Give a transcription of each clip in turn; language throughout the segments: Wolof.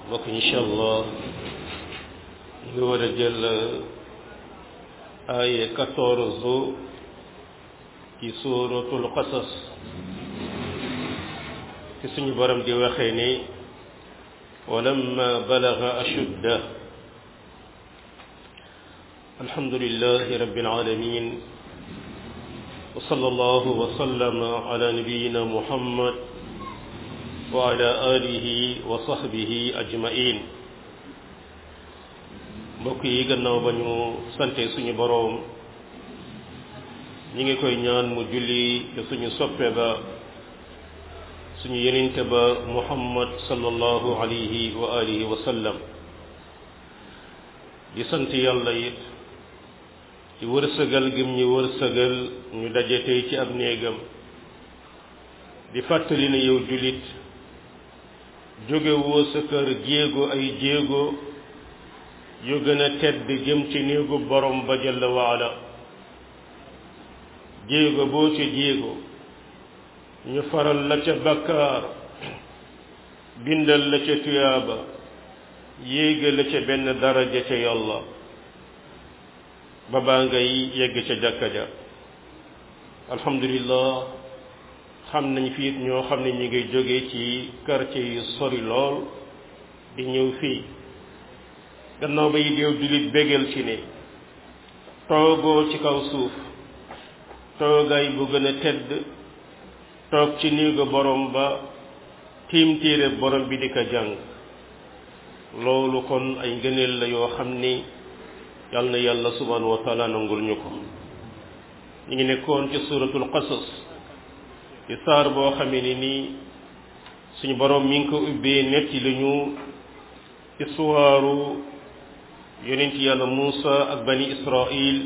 mbokk incha allah ñu war a jël ay quatorze ci suuratul qasas ci suñu borom di waxee ni walamma balaga ashudda alhamdulillahi rabbil alamin wa sallallahu wa sallama ala nabiyyina muhammad wa ala alihi wa sahbihi ajmain mbokk yi gannaaw ba ñu sante suñu boroom ñi ngi koy ñaan mu julli te suñu soppe ba suñu yenente ba muhammad sallallahu alayhi wa alihi wa sallam di sant yàlla it ci wërsëgal gim ñu wërsëgal ñu daje tey ci ab néegam di fàttali ne yow jullit jóge woo sa kër jéego ay jéego yu gën a tedd jëm ci néegu borom ba jalla waala jéego boo ca jéego ñu faral la ca bakkaar bindal la ca tuyaaba yéega la ca benn daraja ca yàlla ba baa ngay yegg ca jàkka ja alhamdulillah xam nañ fii ñoo xam ne ñu ngi jóge ci quartier yu sori lool di ñëw fii gannaaw ba yi déew jullit bégal ci ne toogoo ci kaw suuf toogaay bu gën a tedd toog ci néegu borom ba tiim téere borom bi di ko jàng loolu kon ay ngëneel la yoo xam ni yal na yàlla subhanahu wa taala nangul ñu ko ñu ngi nekkoon ci suratul qasas ci saar boo xamee ni nii suñu borom mi ngi ko ubbee netti lañu histoire yonent yàlla Muusa ak bani Israil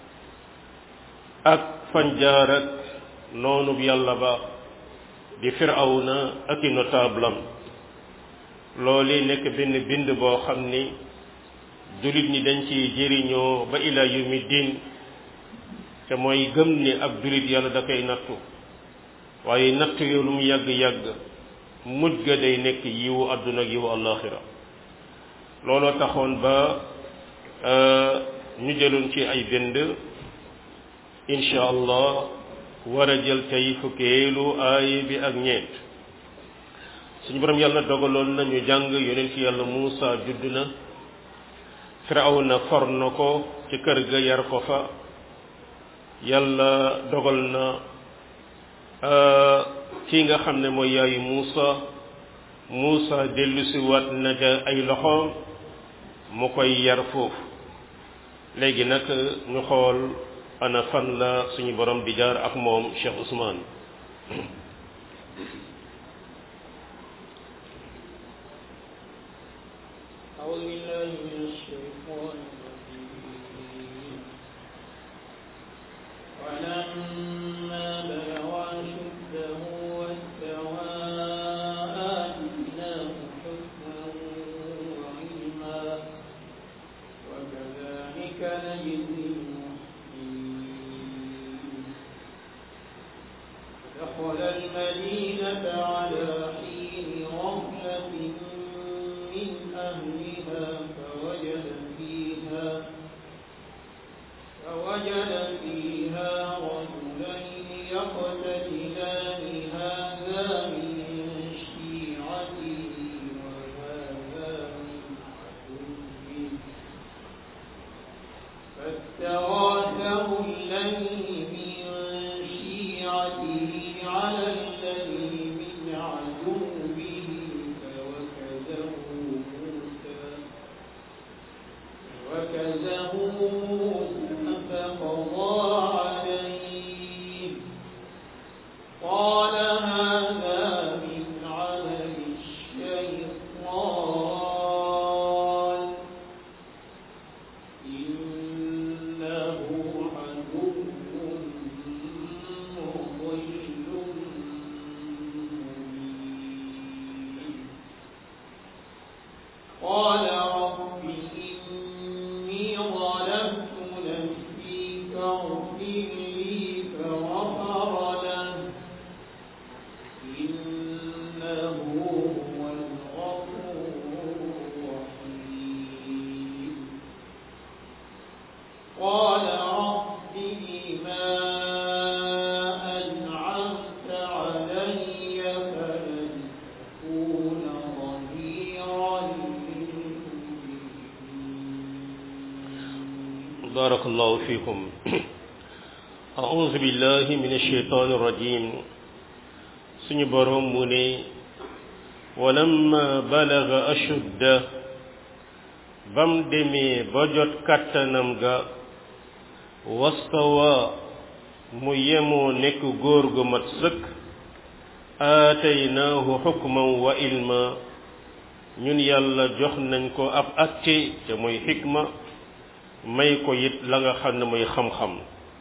ak fanjaar ak noonub yàlla ba di firawna ak i notable am loolu nekk benn bind boo xam ni jullit ñi dañ ci jëriñoo ba ila yawmi diin te mooy gëm ni ab jullit yàlla da koy nattu waaye nattu yow lu mu yàgg-yàgg mujj ga day nekk yiwu àdduna ak yiwu àllaaxira looloo taxoon ba ñu jëloon ci ay bind incha allah war a jël tey fukkeelu aaya bi ak ñeent suñu borom yàlla dogaloon na ñu jàng yonent ci yàlla Muusa judd na Firawna for na ko ci kër ga yar ko fa yàlla dogal na kii nga xam ne mooy yaayu Muusa Muusa dellusi waat na ca ay loxoom mu koy yar foofu léegi nag ñu xool ana fan la suñu borom di jaar ak moom Cheikh Ousmane أعوذ بالله من الشيطان الرجيم ولما بلغ أشده واستوى آتيناه حكما وعلما وكذلك نجزي المحسنين دخل المدينة على حين غفلة من أهلها فوجد فيها فوجد فيها رجلين يقتتلان هذا من شيعته وهذا من عدوه فاستغاثه الذي من شيعته على الذي من عدوه فوكزه موسى وكزه موسى فقضى عليه قال هذا من عمل الشيطان إنه عدو مضل مبين قال رب إني ظلمت نفسي فاغفر لي فغفر له إنه هو الغفور بارك الله فيكم أعوذ بالله من الشيطان الرجيم سني بروم مني ولما بلغ أشده بم دمي بجت كتنم غا واستوى ميمو نك غورغ متسك آتيناه حكما وإلما ñun yàlla jox nañ ko ab atte te mooy xikma may ko it la nga xam ne mooy xam-xam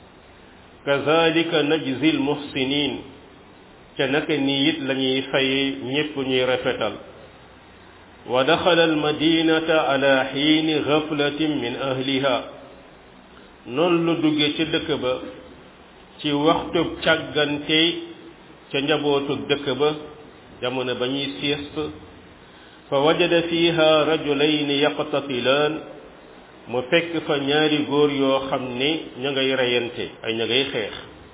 kazalika najzi l muhsinin te naka nii it la ñuy faye ñépp ñuy rafetal wa daxala al madinata ala xiini gaflatin min ahliha noonu lu dugge ca dëkk ba ci waxtub càggante ca njabootug dëkk ba jamono ba ñuy sieste fa wajada fiha rajulayni yaqtatilaan mu fekk fa ñaari góor yoo xam ne ña ngay reyante ay ña ngay xeex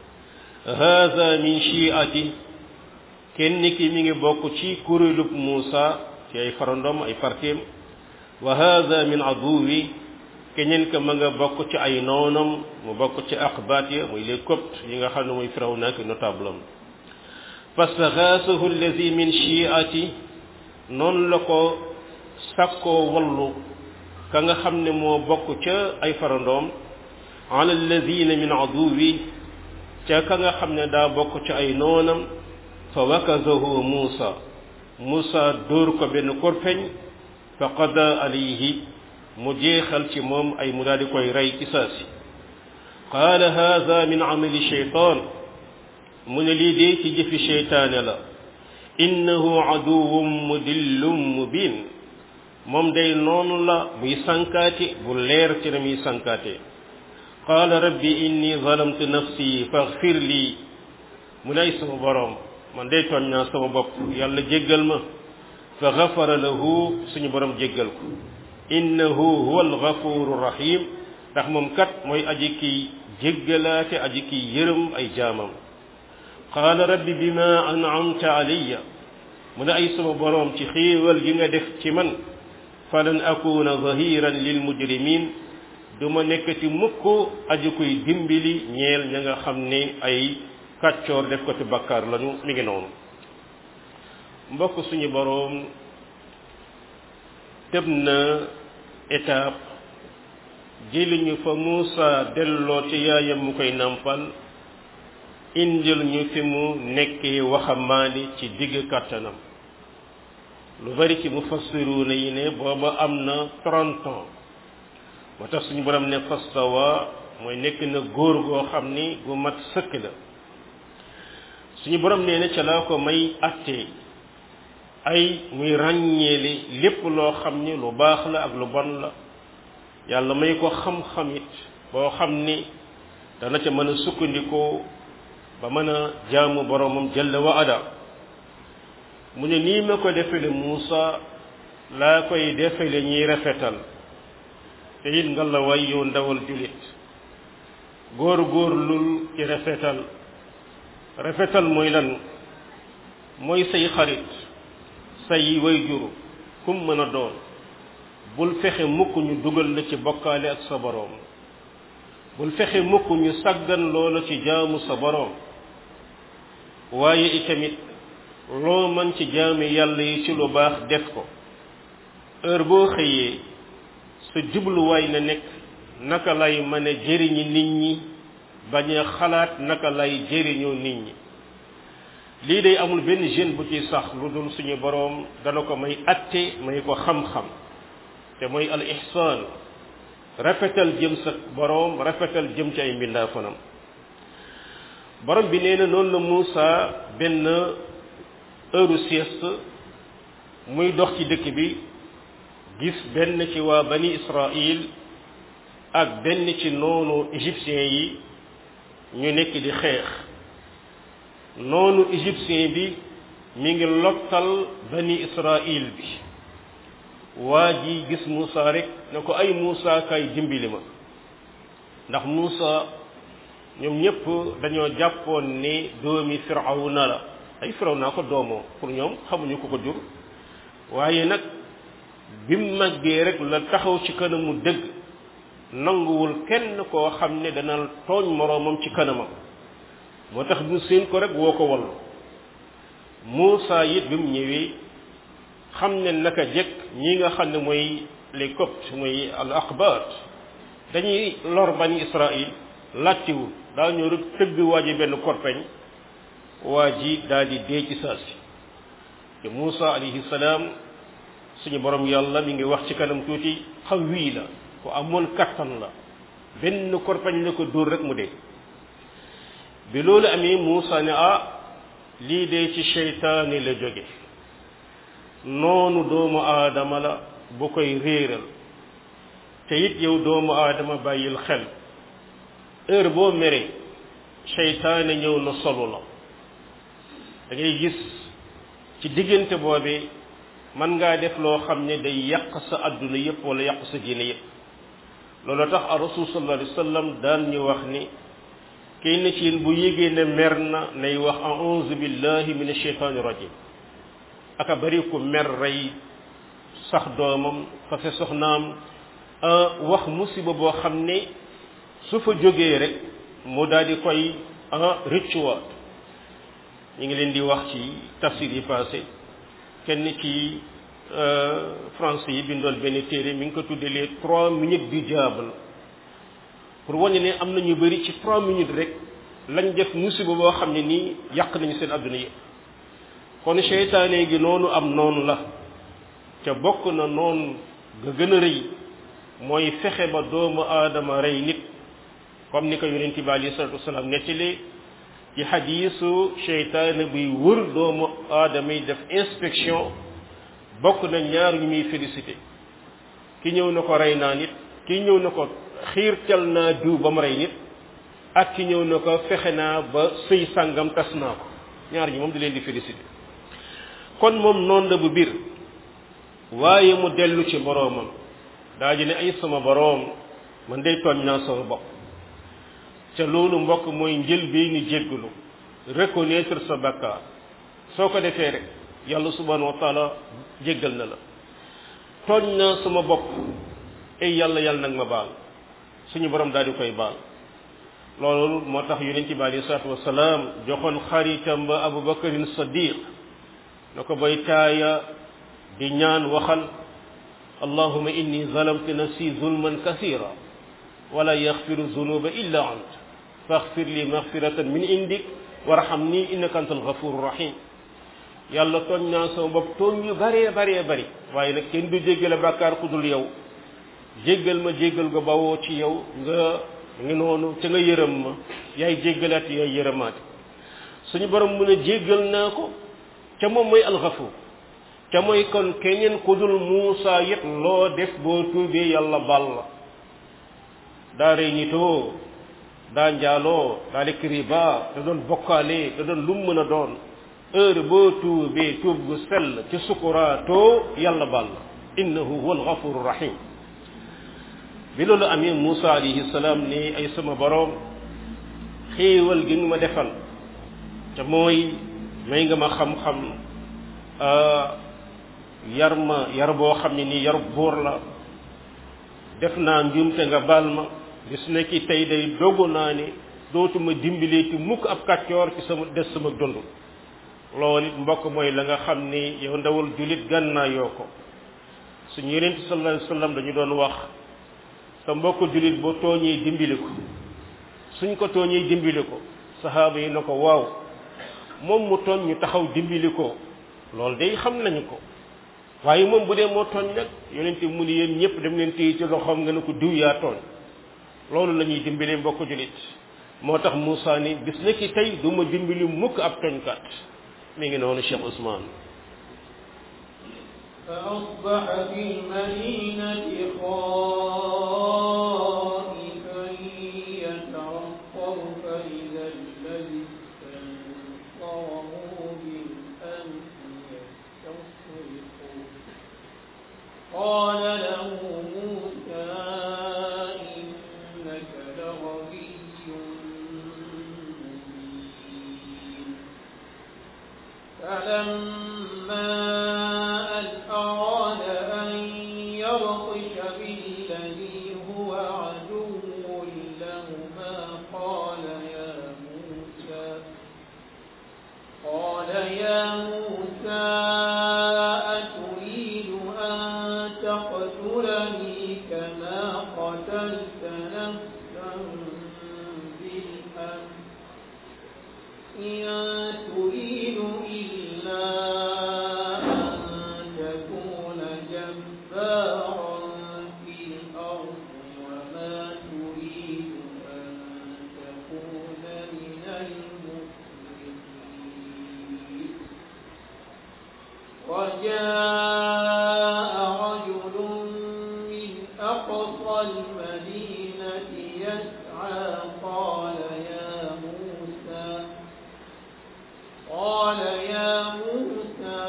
haada min shiati kenn ki mi ngi bokk ci kuréelub Muusa ci ay farandom ay partim wa haada min aduwi keneen ka ma nga bokk ci ay noonam mu bokk ci aqbaat ya muy les coptes yi nga xam ne muy Firawna ak notable am fastaxaasahu allazi min shiati noonu la ko sakkoo wallu ka nga xam ne moo bokk ca ay farandoom ala alladina min aduwi ca ka nga xam ne daa bokk ca ay noonam fa wakazahu muusa muusa dóor ko benn korpeñ fa qada alayhi mu jeexal ci moom ay mu daal di koy rey ci saasi qaala hada min amali sheytaan mu ne lii dee ci jëfi sheytaane la innahu aduwwun mudillun mubin moom day noonu la muy sankaate bu leer ci na muy sankaate qaala rabbi inni zalamtu nafsi faghfir lii mu nay sama boroom man day tooñ naa sama bopp yàlla jéggal ma fa ghafara lahu suñu boroom jéggal ko innahu huwa alghafuru rahim ndax moom kat mooy aji kiy jéggalaate aji kiy yërëm ay jaamam qaala rabbi bima an'amta alayya mu ne ay sama boroom ci xéewal gi nga def ci man falan akuna zahiran lil mujrimin du ma nekkati mukk aji koy dimbali ñeel ña nga xam ne ay kàccoor def ko ci bakkaar lañu mi ngi noonu mbokk suñu boroom tëb na étape jëliñu fa Muusa delloo ci yaayam mu koy nampal indil ñu fi mu nekkee waxambaane ci digg kàttanam lu bari ci mufassiruuna yi ne booba am na trente ans moo tax suñu borom ne fastawa mooy nekk na góor goo xam ni gu mat sëkk la suñu borom nee na ca laa ko may attee ay muy ràññeeli lépp loo xam ni lu baax la ak lu bon la yàlla may ko xam-xam it boo xam ni dana ca mën a sukkandikoo ba mën a jaamu boromam jalla wa ala mu ne nii ma ko defele Muusa laa koy defele ñiy rafetal te it nga la way yow ndawal julit góor góor lul ci rafetal rafetal mooy lan mooy say xarit say way juru kum mën a doon bul fexe mukk ñu dugal la ci bokkaale ak sa boroom bul fexe mukk ñu sàggan loola ci jaamu sa boroom waaye itamit loo mën ci jaami yàlla yi ci lu baax def ko heure boo xëyee sa jubluwaay na nekk naka lay mën a jëriñi nit ñi bañ a xalaat naka lay jëriñoo nit ñi lii day amul benn jeune bu ci sax lu dul suñu boroom dana ko may atte may ko xam-xam te mooy al ihsaan rafetal jëm sa boroom rafetal jëm ci ay mbindaafanam borom bi nee na noonu la Muusa benn heure sieste muy dox ci dëkk bi gis benn ci waa bani Israël ak benn ci noonu égyptien yi ñu nekk di xeex noonu égyptien bi mi ngi lottal bani Israël bi waa ji gis Muusa rek ne ko ay Muusa kay dimbali ma ndax Muusa ñoom ñëpp dañoo jàppoon ni doomi firawna la ay firawna ko doomoo pour ñoom xamuñu ko ko jur waaye nag bi mu màggee rek la taxaw ci kanamu dëgg nanguwul kenn koo xam ne dana tooñ moroomam ci kanamam moo tax ñu seen ko rek woo ko wallu Muusa it bi mu ñëwee xam ne naka jekk ñi nga xam ne mooy les coptes mooy al aqbat dañuy lor bani Israël làttiwul daa ñëw rek tëgg waa ji benn korpeñ waa ji daal di dee ci saa si te Muusa alayhi salaam suñu borom yàlla mi ngi wax ci kanam tuuti xaw wii la ku amoon kattan la benn korpeñ la ko dóor rek mu dee bi loolu amee Muusa ne ah lii dee ci seytaane la jóge noonu doomu aadama la bu koy réeral te it yow doomu aadama bàyyil xel heure boo meree seytaane ñëw na solo la da ngay gis ci diggante boobee mën ngaa def loo xam ne day yàq sa adduna yépp wala yàq sa diine yépp loolu tax a rasul sallallahu alayhi wa sallam daan ñu wax ni kenn ci yéen bu yégee ne mer na nay wax a'udhu billahi min ashaytani rajim aka bari ku mer rey sax doomam fase soxnaam wax musiba boo xam ne su fa jógee rek mu daal di koy rëccuwaat ñu ngi leen di wax ci tafsir yi passé kenn ci français yi bindoon benn téere mi ngi ko tuddee les trois minutes du diable pour wane ne am na ñu bëri ci trois minutes rek lañ def musiba boo xam ne nii yàq nañu seen adduna yëpp kon seytaane gi noonu am noonu la te bokk na noonu nga gën a rëy mooy fexe ba doomu aadama rey nit comme ni ko yonent bi alayhi salatu wasalaam nettalee ci xadiisu seytaane buy wër doomu aadama yi def inspection bokk na ñaar ñu muy félicité ki ñëw na ko rey naa nit ki ñëw na ko xiirtal naa diw ba mu rey nit ak ki ñëw na ko fexe naa ba sëy sàngam tas naa ko ñaar ñi moom di leen di félicité kon moom noonu la bu biir waaye mu dellu ci boroomam daa ji ne ay sama boroom man day tooñ naa sama bopp ca loolu mbokk mooy njël bi ni jéggalu reconnaître sa bakkaar soo ko defee rek yàlla subhanahu wa taala jéggal na la tooñ naa sama bopp ay yàlla yàlla nag ma baal suñu borom daal di koy baal loolu moo tax yonent bi alayhi salaatu wasalaam joxoon xaritam ba abu bakarin sadiq na ko bay taaya di ñaan waxal allahuma inni zalamtu nafsi zulman kathira wala yaxfiru zunuba illa ant faxfir li maxfiratan min indik warhamni innaka antal ghafuru rahim yàlla tooñ naa sama bopp tooñ yu bëree bëree bëri waaye nag kenn du jéggale bàkkaar ku dul yow jéggal ma jéggal nga bawoo ci yow nga ngi noonu ca nga yërëm ma yaay jéggalaat yaay yërëmaat suñu borom mu ne jéggal naa ko ca moom mooy alxafur ca mooy kon keneen ku dul Muusa yit loo def boo tuubee yàlla bal la daa rey nitoo daa njaaloo daa lekk riba da doon bokkaale da doon lu mu mën a doon heure boo tuubee tuub gu sell ci sukuraatoo yàlla bal la innahu huwa alxafuru rahim bi loolu amee Muusa alayhi salaam ni ay sama boroom xéewal gi nga ma defal te mooy may nga ma xam-xam yar ma yar boo xam ne nii yar buur la def naa njuumte nga baal ma bis nekki tey day dogu naa ne dootuma dimbileeti mukk ab kàccoor ci sama des sama dund loolu it mbokk mooy la nga xam ni yow ndawal julit gànnaa yoo ko suñu yonent sallallahu alayhi wasallam dañu doon wax sa mbokk julit boo tooñee dimbali ko suñ ko tooñee dimbali ko saxaaba yi na ko waaw moom mu tooñ ñu taxaw dimbali ko loolu day xam nañu ko waaye moom bu dee moo tooñ nag yonent bi mu ni yéen ñëpp dem leen téye ci loxoom nga ne ko diw yaa tooñ loolu la ñuy dimbalee mbokk julit moo tax Moussa ni bis na ki tey du ma dimbali mukk ab tooñkat mi ngi noonu Cheikh Ousmane فأصبح في المدينة خائفا يترقب فإذا الذي استنصره بالأمس يستصرخه قال له موسى إنك لغوي مبين فلما أن أراد أن يبطش بالذي هو عدو تقتلني كما قتلت نفسا بالأمس إن تريد إلا أن تكون جبارا في الأرض وما تريد أن تكون من المسلمين وجاء رجل من أقصى المدينة يسعى قال يا موسى قال يا موسى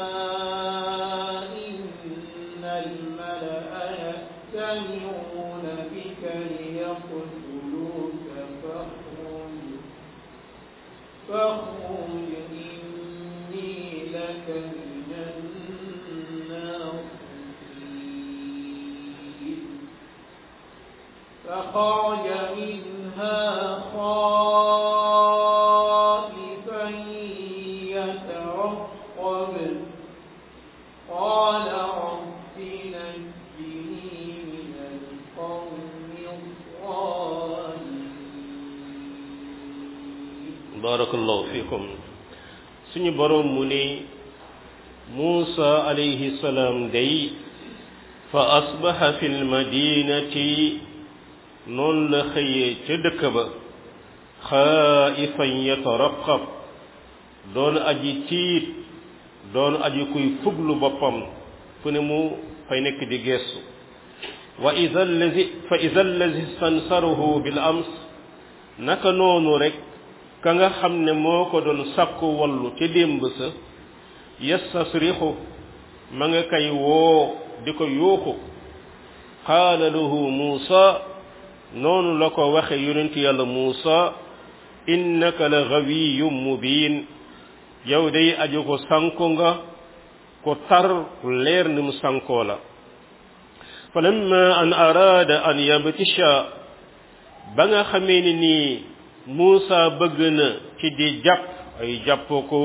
إن الملأ يأتمرون بك ليقتلوك فاخرج فاخرج إني لك من الناصحين فخرج منها خائفا يترقب قال رب نجني من القوم الظالمين barakallahu fikum suñu borom mu ne Muusa alayhi salaam day fa asbaha fi lmadinati noonu la xëyee ca dëkk ba xaaifan yataraqab doon aji tiit doon aji kuy fuglu boppam fu ne mu fay nekk di geestu wa ida allazi fa ida allazi stansarahu bil ams naka noonu rek ka nga xam ne moo ko doon sakku wallu ca démb sa yastasrixu ma nga kay woo di ko yuuxu qaala lahu muusa noonu la ko waxe yonent yàlla muusa innaka la gawiyum mubin yow day aju ko sanku nga ko tar ku leer ni mu sankoo la fa lamma an araada an yabtisha ba nga xamee ni nii Muusa bëgg na ci di jàpp ay jàpp ko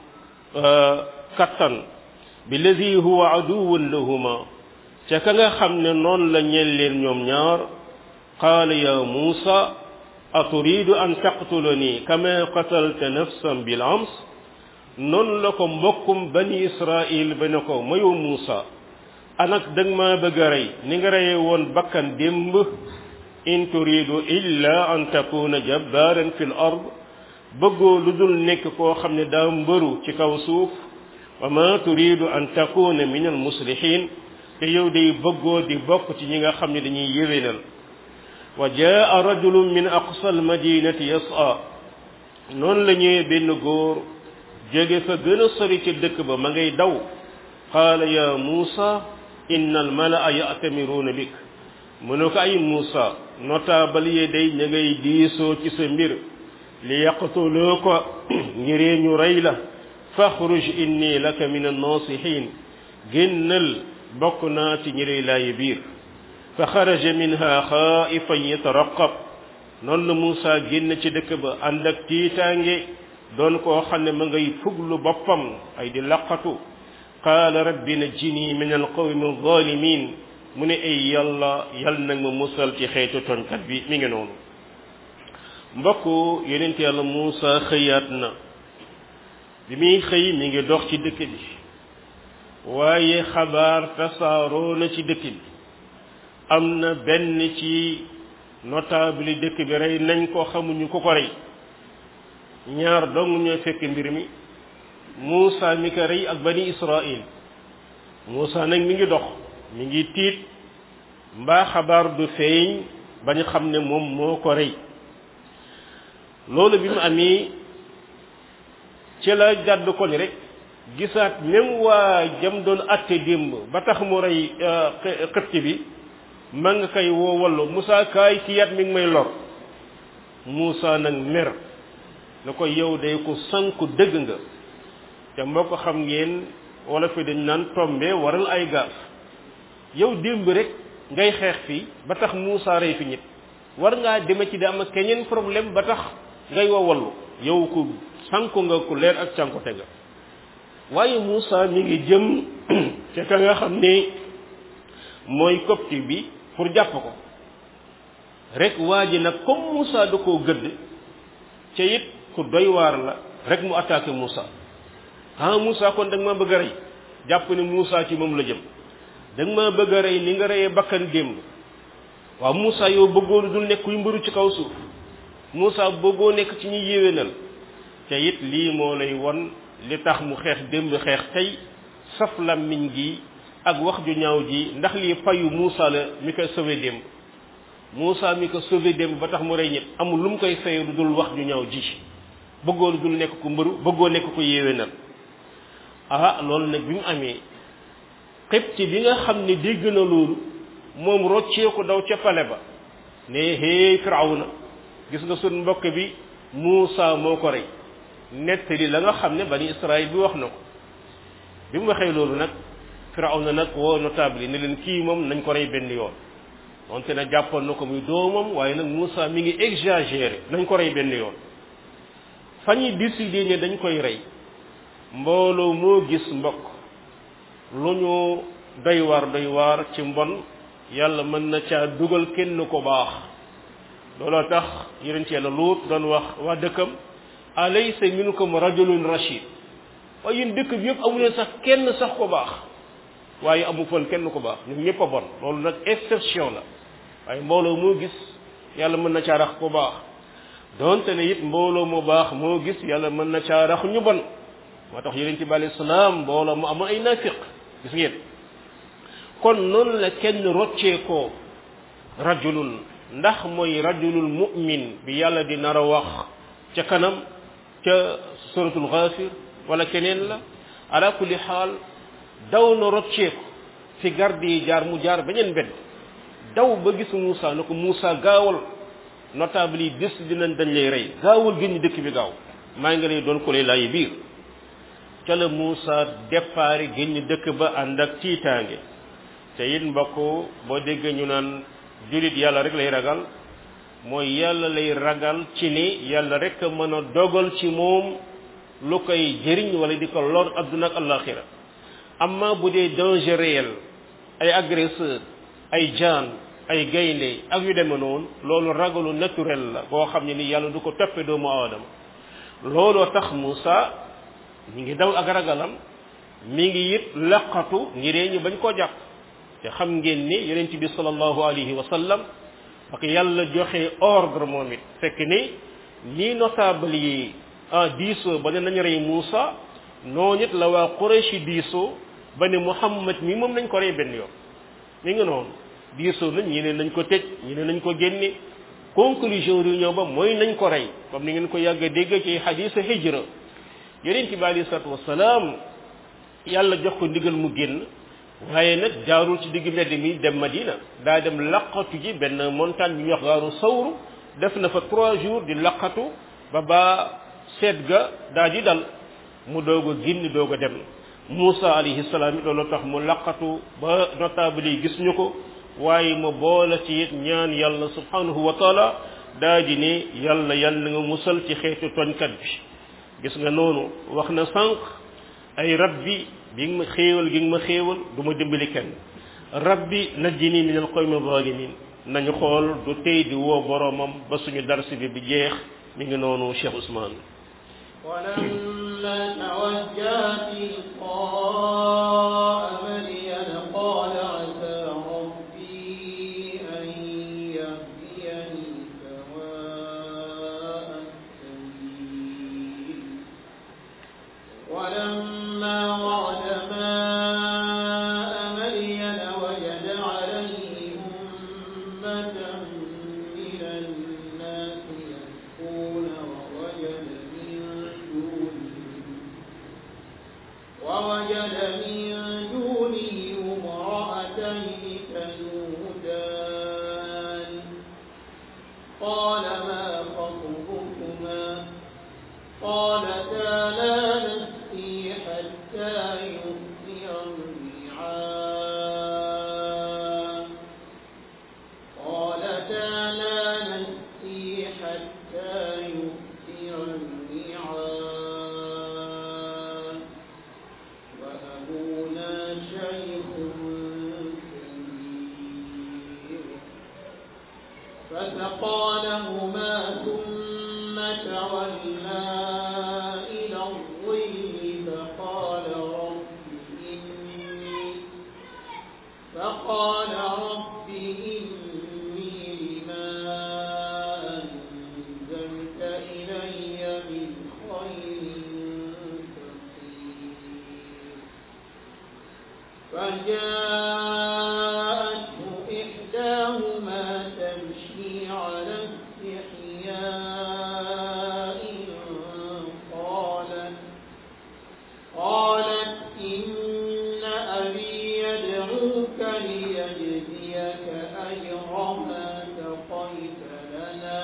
kattan bi lazi huwa aduwwun lahuma ca ka nga xam ne noonu la ñeel leen ñoom ñaar qaala ya Muusa aturidu an taqtulani kama qatalta nafsan bil ams noonu la ko mbokkum bani Israil ba ne ko mayu Muusa anak dëgg maa bëgg a rey ni nga reyee woon bakkan démb in turidu illa an takuna jabbaran fil ard bëggoo lu dul nekk koo xam ne daa mbëru ci kaw suuf wa ma turidu an takuna min al muslihin te yow day bëggoo di bokk ci ñi nga xam ne dañuy yéwénal wa jaa rajulun min aqsa al madinati yas'a noonu la ñëwee benn góor jóge fa gën a sori ci dëkk ba ma ngay daw qaala ya muusa inna al malaa ya'tamiruuna bik mu ne ko ay Muusa notable yi day ña ngay diisoo ci sa mbir li yaqtuloo ko ngiree ñu rey la faxruj inni laka min annasihin génnal bokk naa ci ñi lay laayi biir fa xaraja minha xaifan yataraqab noonu la Muusa génn ci dëkk ba ànd ak tiitaange doon koo xam ne ma ngay fuglu boppam ay di laqatu qaala rabbi najjini min alqawmi alzalimin mu ne ay yàlla yal nag ma musal ci xeetu tonkat bi mi ngi noonu mbokk yonent yàlla Muusa xëyaat na bi muy xëy mi ngi dox ci dëkk bi waaye xabaar tasaaroo na ci dëkk bi am na benn ci notable dëkk bi rey nañ ko xamuñu ku ko rey ñaar dong ñoo fekk mbir mi Muusa mi ko rey ak bani Israil Muusa nag mi ngi dox mi ngi tiit mbaa xabaar du feeñ bañ xam ne moom moo ko rey loolu bi mu amee ci la jàdd koñ rek gisaat même waa jam doon atte démb ba tax mu rey xëpt bi ma nga koy woo wallu Moussa kaay ki yat mi ngi may lor Moussa nag mer na ko yow day ko sanku dëgg nga te moo ko xam ngeen wala fi dañ naan tombe waral ay gaaf yow démb rek ngay xeex fii ba tax Moussa rey fi ñit war ngaa deme ci di am ak keneen problème ba tax ngay woo wallu yow ku sanku nga ku leer ak sanku te nga waaye Moussa mi ngi jëm ca ka nga xam ne mooy copte bi pour jàpp ko rek waa ji nag comme Moussa da koo gëdd ca it ku doy waar la rek mu attaqué Moussa ah Moussa kon da nga maa bëgg a rey jàpp ne Moussa ci moom la jëm da nga maa bëgg a rey ni nga reyee bakkan démb waaw Moussa yow bëggoo lu dul nekk kuy mbëru ci kaw suuf Moussa bëggoo nekk ci ñuy yéwénal te it lii moo lay won li tax mu xeex démb xeex tey saf làmmiñ gi ak wax ju ñaaw ji ndax lii fayu Moussa la mi koy sauvé démb Moussa mi ko sauvé démb ba tax mu rey ñëpp amul lu mu koy fayu lu dul wax ju ñaaw ji bëggoo lu dul nekk ku mbëru bëggoo nekk ku yéwénal ah loolu nag bi mu amee xibti bi nga xam ne dégg na loolu moom rocceeku daw ca pale ba ne hey firawna gis nga sun mbokk bi Muusa moo ko rey nettali la nga xam ne bani Israël bi wax na ko bi mu waxee loolu nag firawna nag woo notable yi ne leen kii moom nañ ko rey benn yoon wante na jàppoon na ko muy doomam waaye nag Muusa mi ngi exagéré nañ ko rey benn yoon fa ñuy décider ne dañ koy rey mbooloo moo gis mbokk lu ñu doy waar doy waar ci mbon yàlla mën na caa dugal kenn ko baax looloo tax yeneen ci yàlla luut doon wax waa dëkkam alaysa minkum rajulun rashid waaye yéen dëkk bi yëpp amuleen sax kenn sax ko baax waaye amu fon kenn ko baax ñun ñëpp a bon loolu nag exception la waaye mbooloo moo gis yàlla mën na caa rax ko baax donte ne it mbooloo mu baax moo gis yàlla mën na caa rax ñu bon moo tax yeneen ci bi alayhi salaam mbooloo mu amoon ay nafiq gis ngeen kon noonu la kenn rocceekoo rajulun ndax mooy rajulul mu'min bi yàlla di nar a wax ca kanam ca suratul ghafir wala keneen la ala kulli xaal daw na rocceeku fi garde yi jaar mu jaar beneen mbedd daw ba gis Moussa na ko Moussa gaawal notable yi bis dinañ dañ lay rey gaawal génn dëkk bi gaaw maa ngi lay doon ko lay laayi biir ca la Moussa départ génn dëkk ba ànd ak tiitaange te it mbokk boo déggee ñu naan julit yàlla rek lay ragal mooy yàlla lay ragal ci ni yàlla rek mën a dogal ci moom lu koy jëriñ wala di ko lor adduna ak alaxira amma bu dee danger réel ay agresseur ay jaan ay gaynde ak yu deme noonu loolu ragalu naturel la boo xam ne ni yàlla du ko toppe doomu aadama looloo tax Moussa mi ngi daw ak ragalam mi ngi it laqatu ngiree ñu bañ koo jàpp te xam ngeen ni yonent bi sallallahu alayhi wa sallam ak yàlla joxe ordre moom it fekk ni nii notable yi ah diisoo ba ne nañ rey Moussa noonu it la waa Quraysh diisoo ba ne Muhammad mi moom nañ ko rey benn yoon mi ngi noonu diisoo nañ ñi ne nañ ko tëj ñi ne nañ ko génne conclusion réunion ba mooy nañ ko rey comme ni ngeen ko yàgg a dégg ci xadiisa hijra yonent bi alayhi salaatu wasalaam yàlla jox ko ndigal mu génn waaye nag jaarul ci digg mbedd mi dem Madina daa dem laqatu ji benn montagne bi ñuy wax gaaru sawru def na fa trois jours di laqatu ba ba seet ga daa di dal mu doog a génn doog a dem Moussa alayhi salaam it loolu tax mu laqatu ba notable yi gis ñu ko waaye mu boole ci it ñaan yàlla subhanahu wa taala daa di ne yàlla yàlla nga musal ci xeetu toñkat bi gis nga noonu wax na sànq ay rabbi bi nga ma xéewal gi nga ma xéewal du ma dimbali kenn rabbi najjini min alqawmi zalimin nañu xool du tey di woo boromam ba suñu darsi bi bi jeex mi ngi noonu Cheikh Ousmane ولما توجه تلقاء مدين قال عسى ربي أن يهديني سواء السبيل ولما ورد ماء مدين وجد عليه أمة من الناس يسقون ووجد من دونهم ووجد من دونهم امرأتين تذودان قال ما خطبكما قالتا لا نسقي حتى يصدر الرعاء قالتا لا نسقي حتى يصدر الرعاء وأبونا شيخ كبير فسقى لهما ثم تولى إلى الظل فقال رب إني فقال رب إني لما أنزلت إلي من خير فقير فجاءته إحداهما تمشي على استحياء قالت قالت إن أبي يدعوك ليجزيك أجر ما سقيت لنا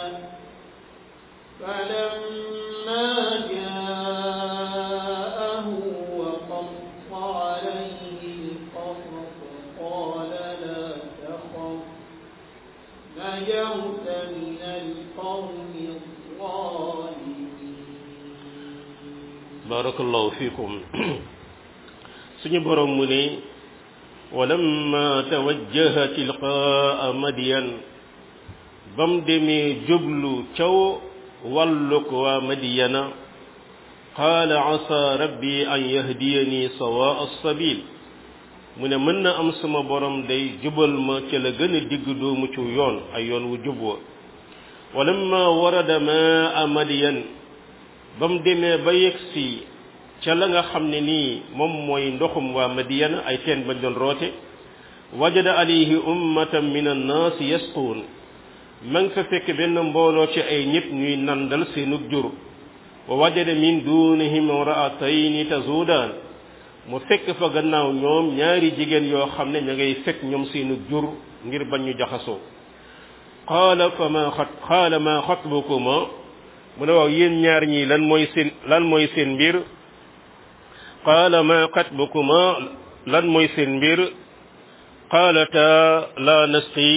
فلما جاءه وقص عليه القصص قال لا تخف نجوت من القوم الظالمين barakallahu fikum suñu borom mu ne walamma tawajjaha tilqaa madyan bam demee jublu caw wàlluk waa madyana qaala asa rabbi an yahdiyani sawaa as-sabil mu ne mën na am sama borom day jubal ma ca la gën a digg doomu ci yoon ay yoon wu jub wa walamma warada maa madyan ba mu demee ba yegsi ca la nga xam ne nii moom mooy ndoxum waa madiyana ay teen bañ doon roote wajada alayhi ummatan min annaas yasquun ma nga fa fekk benn mbooloo ci ay ñëpp ñuy nandal seenug jur wa wajada min dunihim imraatayni tazuudaan mu fekk fa gannaaw ñoom ñaari jigéen yoo xam ne ña ngay fekk ñoom seenug jur ngir bañ ñu jaxasoo qaala fa ma xat qaala ma xatbukuma mu ne waaw yéen ñaar ñii lan mooy seen lan mooy seen mbir qaala ma xatbukuma lan mooy seen mbir qaalata la nasqi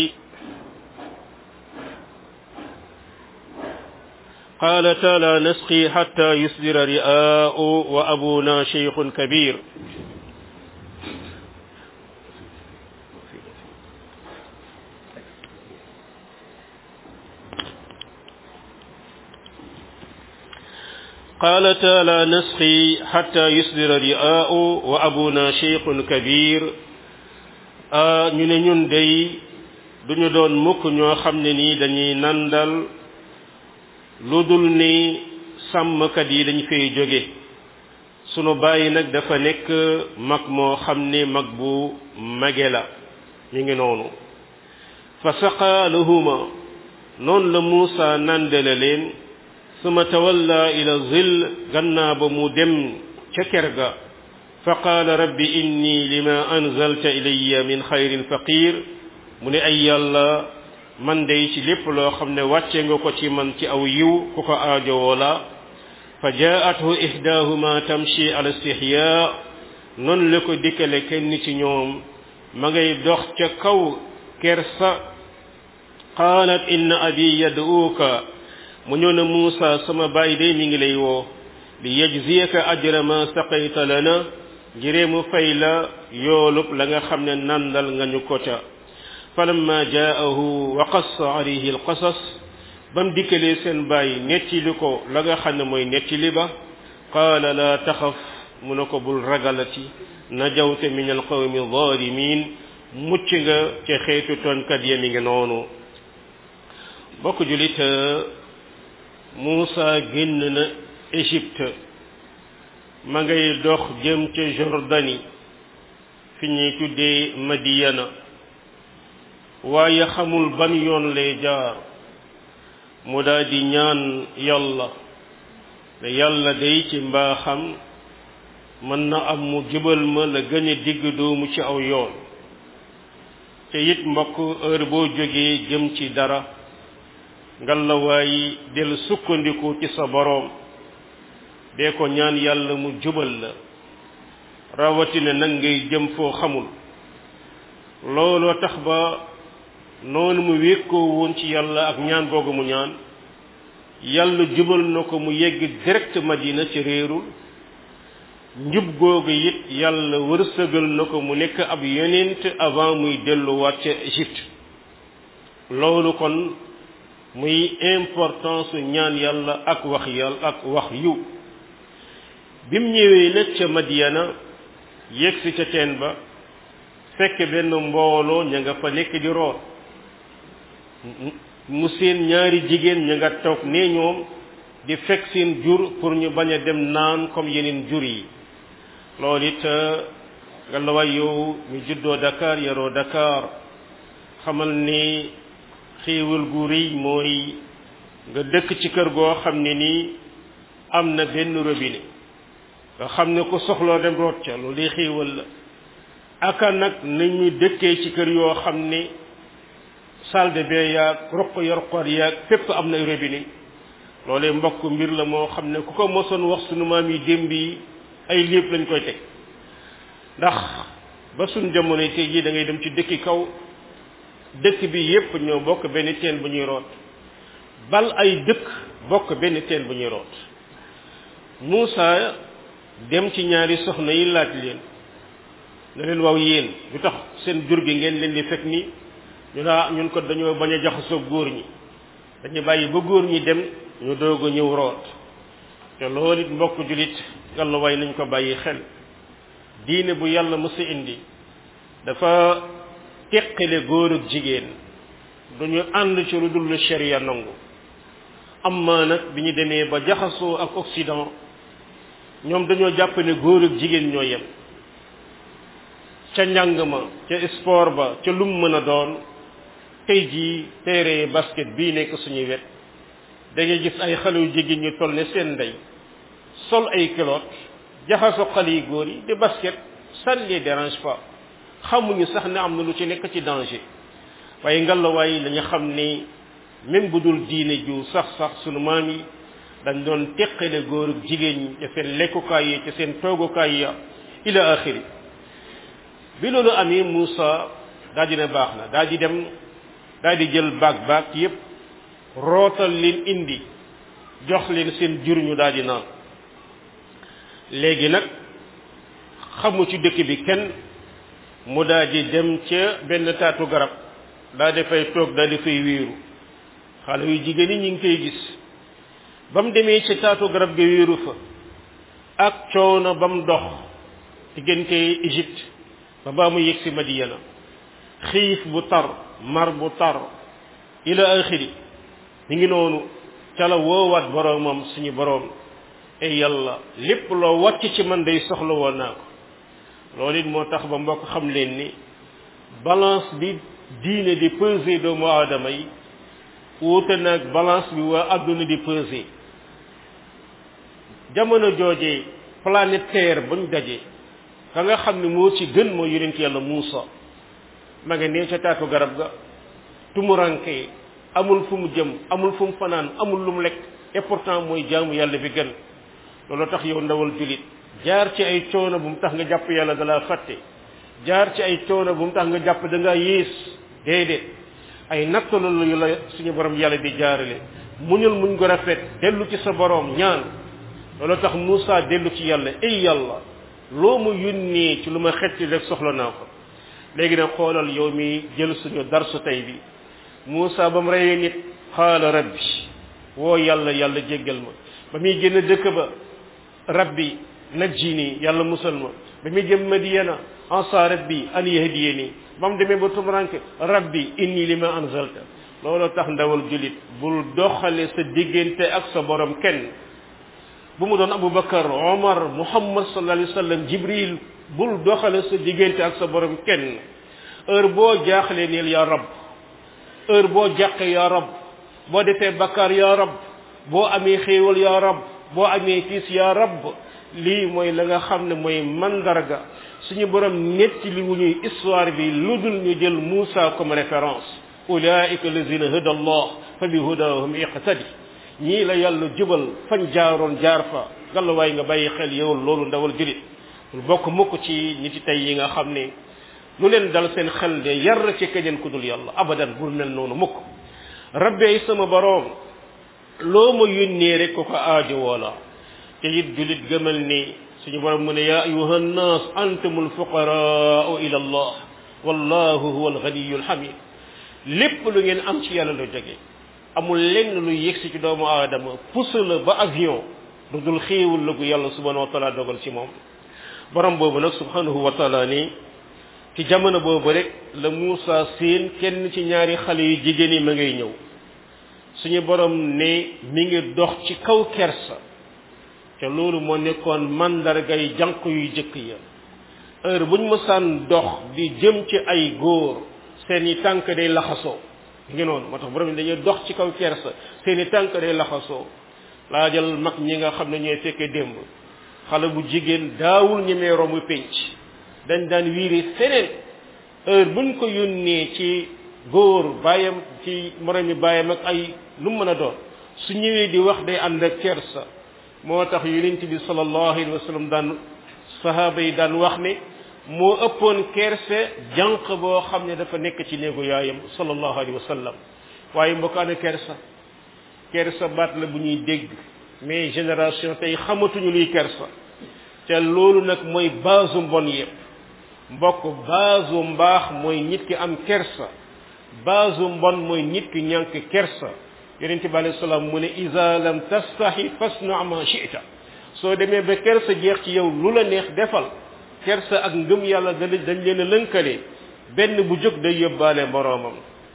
qaalata la nasqi xatta yusdira ri'aa'u wa abuna sheykhun kabir قالتا لا نسقي حتى يصدر الرئاء وأبونا شيخ كبير ñu ne ñun day duñu doon mukk ñoo xam ne nii dañuy nandal lu dul ni sàmmkat yi dañ fay jóge sunu bàyyi nag dafa nekk mag moo xam ne mag bu mage la ñu ngi noonu fa saqa lahuma noonu la Muusa nandale leen suma tawalla ila zil gannaa ba mu dem ca ker ga fa qaala rabbi inni lima anzalta ilayya min xayrin faqir mu ne ay yàlla man day ci lépp loo xam ne wàcce nga ko ci man ci aw yiw ku ko aajowoo la fa jaathu ihdaahuma tamshi ala istihya noonu la ko dikkale kenn ci ñoom ma ngay dox ca kaw kersa qaalat inna abi yad'uuka mu ñëw ne Muusa sama baay day mi ngi lay woo li yajziyaka ajra ma saqayta lana ngiree mu fay la yoolub la nga xam ne nandal nga ñu ko ca falamma jaahu wa qassa alayhi alqasas ba mu dikkalee seen baay nettili ko la nga xam ne mooy nettili ba qaala la taxaf mu ne ko bul ragalati najawte min alqawmi zalimin mucc nga ca xeetu tonkat ya mi ngi noonu bokk julit Muusa génn na Égypte ma ngay dox jëm ca Jordanie fi ñuy tuddee Madiyana waaye xamul ban yoon lay jaar mu daal di ñaan yàlla ne yàlla day ci mbaaxam mën na am mu jubal ma la gën a digg doomu ci aw yoon te it mbokk heure boo jógee jëm ci dara ngallawaayi del sukkandiku ci sa boroom dee ko ñaan yàlla mu jubal la rawatina nag ngay jëm foo xamul looloo tax ba noonu mu wékkoo woon ci yàlla ak ñaan googu mu ñaan yàlla jubal na ko mu yegg direct madina ci réerul njub googu it yàlla wërsëgal na ko mu nekk ab yonent avant muy delluwaat ca Égypte loolu kon muy importance ñaan yàlla ak wax yàlla ak wax yu bim ñëwee nag ca Madiana yegsi ca teen ba fekk benn mbooloo ña nga fa nekk di root mu seen ñaari jigéen ña nga toog ne ñoom di fekk seen jur pour ñu bañ a dem naan comme yeneen jur yi loolu it nga la way yow ñu juddoo Dakar yaroo Dakar xamal ni xéewal gu rëy mooy nga dëkk ci kër goo xam ne nii am na benn robinet nga xam ne ku soxloo dem root ca loolu day xéewal la aka nag nañu dëkkee ci kër yoo xam ne salle de bain yaag roq yorqoor yaag fépp am na robinet loolee mbokk mbir la moo xam ne ku ko mosoon wax sunu maam yi démb yi ay lépp lañ koy teg ndax ba suñ jamono tey jii da ngay dem ci dëkki kaw dëkk bi yépp ñoo bokk benn teen bu ñuy root bal ay dëkk bokk benn teen bu ñuy root Muusa dem ci ñaari soxna yi laaj leen ne leen waaw yéen lu tax seen jur gi ngeen leen di fekk ni ñu naa ñun ko dañoo bañ a jaxasoo góor ñi dañu bàyyi ba góor ñi dem ñu doog a ñëw root te loolu it mbokk julit yàlla way nañ ko bàyyi xel diine bu yàlla mësa indi dafa teqale góor ak jigéen duñu ànd ci lu dul sharia nangu amma nag bi ñu demee ba jaxasoo ak Occident ñoom dañoo jàpp ne góor ak jigéen ñoo yem ca njàng ma ca sport ba ca lum mën a doon tey jii teere basket bii nekk suñuy wet da ngay gis ay xale yu jigéen ñu toll ne seen ndey sol ay culotte jaxasoo xale yu góor yi di basket ça ne les dérange pas xamuñu sax ne am na lu ci nekk ci danger waaye ngallaawaay dañu xam ni même bu dul diine ju sax sax sunu maam yi dañ doon teqale góor ak jigéen ñi ca seen lekkukaay yi ca seen toogukaay ya ila axiri bi loolu amee Moussa daa di ne baax na daa di dem daa di jël baag baag yépp rootal leen indi jox leen seen jur ñu daal di naan léegi nag xamu ci dëkk bi kenn mu daal di dem ca benn taatu garab daa di fay toog daa di fay wéeru xale yu jigéen ñi ñu ngi koy gis ba mu demee ca taatu garab ga wéeru fa ak coono ba mu dox diggante Égypte ba baa mu yegg si Madiyana xiif bu tar mar bu tar ila axiri mi ngi noonu ca la woowaat boroomam suñu boroom ay yàlla lépp loo wàcc ci man day soxla woon naa ko loolu it moo tax ba mbokk xam leen ni balance bi diine di peser doomu aadama yi wuute nag balance bi waa àdduna di peser jamono joojee planète terre bañ daje ka nga xam ne moo ci gën moo yonent yàlla Muusa ma nga nee ca taatu garab ga tumuranke amul fu mu jëm amul fu mu fanaan amul lu mu lekk et pourtant mooy jaamu yàlla bi gën loolu tax yow ndawal julit jaar ci ay coono bu mu tax nga jàpp yàlla dalaa fàtte jaar ci ay coono bu mu tax nga jàpp da ngaa yées déedéet ay natt la yu la suñu borom yàlla di jaarale muñul muñ ko rafet dellu ci sa borom ñaan loolu tax Moussa dellu ci yàlla ay yàlla loo mu yónnee ci lu ma xetti rek soxla naa ko léegi nag xoolal yow mi jël suñu darsu tey bi Moussa ba mu reyee nit xaala rabbi woo yàlla yàlla jéggal ma ba muy génn dëkk ba rabbi najjini yàlla musal ma ba muy jëm madiyana ansa rabbi an yahdiyani ba mu demee ba tumuranke rabbi inni lima anzalta loolu tax ndawal julit bul doxale sa diggante ak sa borom kenn bu mu doon abubakar omar muhammad sallallahu alayhi wa sallam jibril bul doxale sa diggante ak sa borom kenn heure boo jaaxlee neel yaa rab heure boo jàqe yaa rab boo defee bakkaar yaa rab boo amee xéewal yaa rab boo amee tiis yaa rab lii mooy la nga xam ne mooy mandarga suñu borom netti li wu ñuy histoire bi lu dul ñu jël Moussa comme référence ulaika lazina hada allah fa bi hudahum iqtadi ñii la yàlla jubal fañ jaaroon jaar fa gàllawaay nga bàyyi xel yow loolu ndawal julit lu bokk mukk ci niti tey yi nga xam ne lu leen dal seen xel de yar ci keneen ku dul yàlla abadan bul mel noonu mukk rabbee sama boroom loo ma yónnee rek ko ko aajo woola te it julit gëmal ni suñu borom mu ne yaa ayuha nnaas antumul fuqaraau ila allah wallahu huwa alganiyu alhamid lépp lu ngeen am ci yàlla la jóge amul lenn lu yegsi ci doomu aadama pousse la ba avion lu dul xéewul la gu yàlla subhanahu wa taala dogal ci moom borom boobu nag subhanahu wa taala ni ci jamono boobu rek la Muusa seen kenn ci ñaari xale yu jigéen yi ma ngay ñëw suñu borom ne mi ngi dox ci kaw kersa te loolu moo nekkoon mandargay jànq yu jëkk ya heure buñ mësaan dox di jëm ci ay góor seeni tànk day laxasoo ngi noonu moo tax borom dañuy dox ci kaw kersa seeni tànk day laxasoo laajal mag ñi nga xam ne ñooy fekkee démb xale bu jigéen daawul ñemee romb pénc dañ daan wiiri feneen heure buñ ko yónnee ci góor bàyyam ci moromi bàyyam ak ay lu mu mën a doon su ñëwee di wax day ànd ak kersa moo tax yonent bi sallallahu alayhi wa sallam daan sahaaba yi daan wax ne moo ëppoon kerse jànq boo xam ne dafa nekk ci néegu yaayam sallallahu alayhi wa sallam waaye mbokkaane kersa kersa baat la bu ñuy dégg mais génération tey xamatuñu luy kersa te loolu nag mooy baasu mbon yépp mbokk baasu mbaax mooy nit ki am kersa baasu mbon mooy nit ki ñànk kersa yonent bi alayhi salaam mu ne iza lam tastahi fasna ma shi'ta soo demee ba kersa jeex ci yow lu la neex defal kersa ak ngëm yàlla dañ dañ leen a lënkale benn bu jóg day yóbbaale moroomam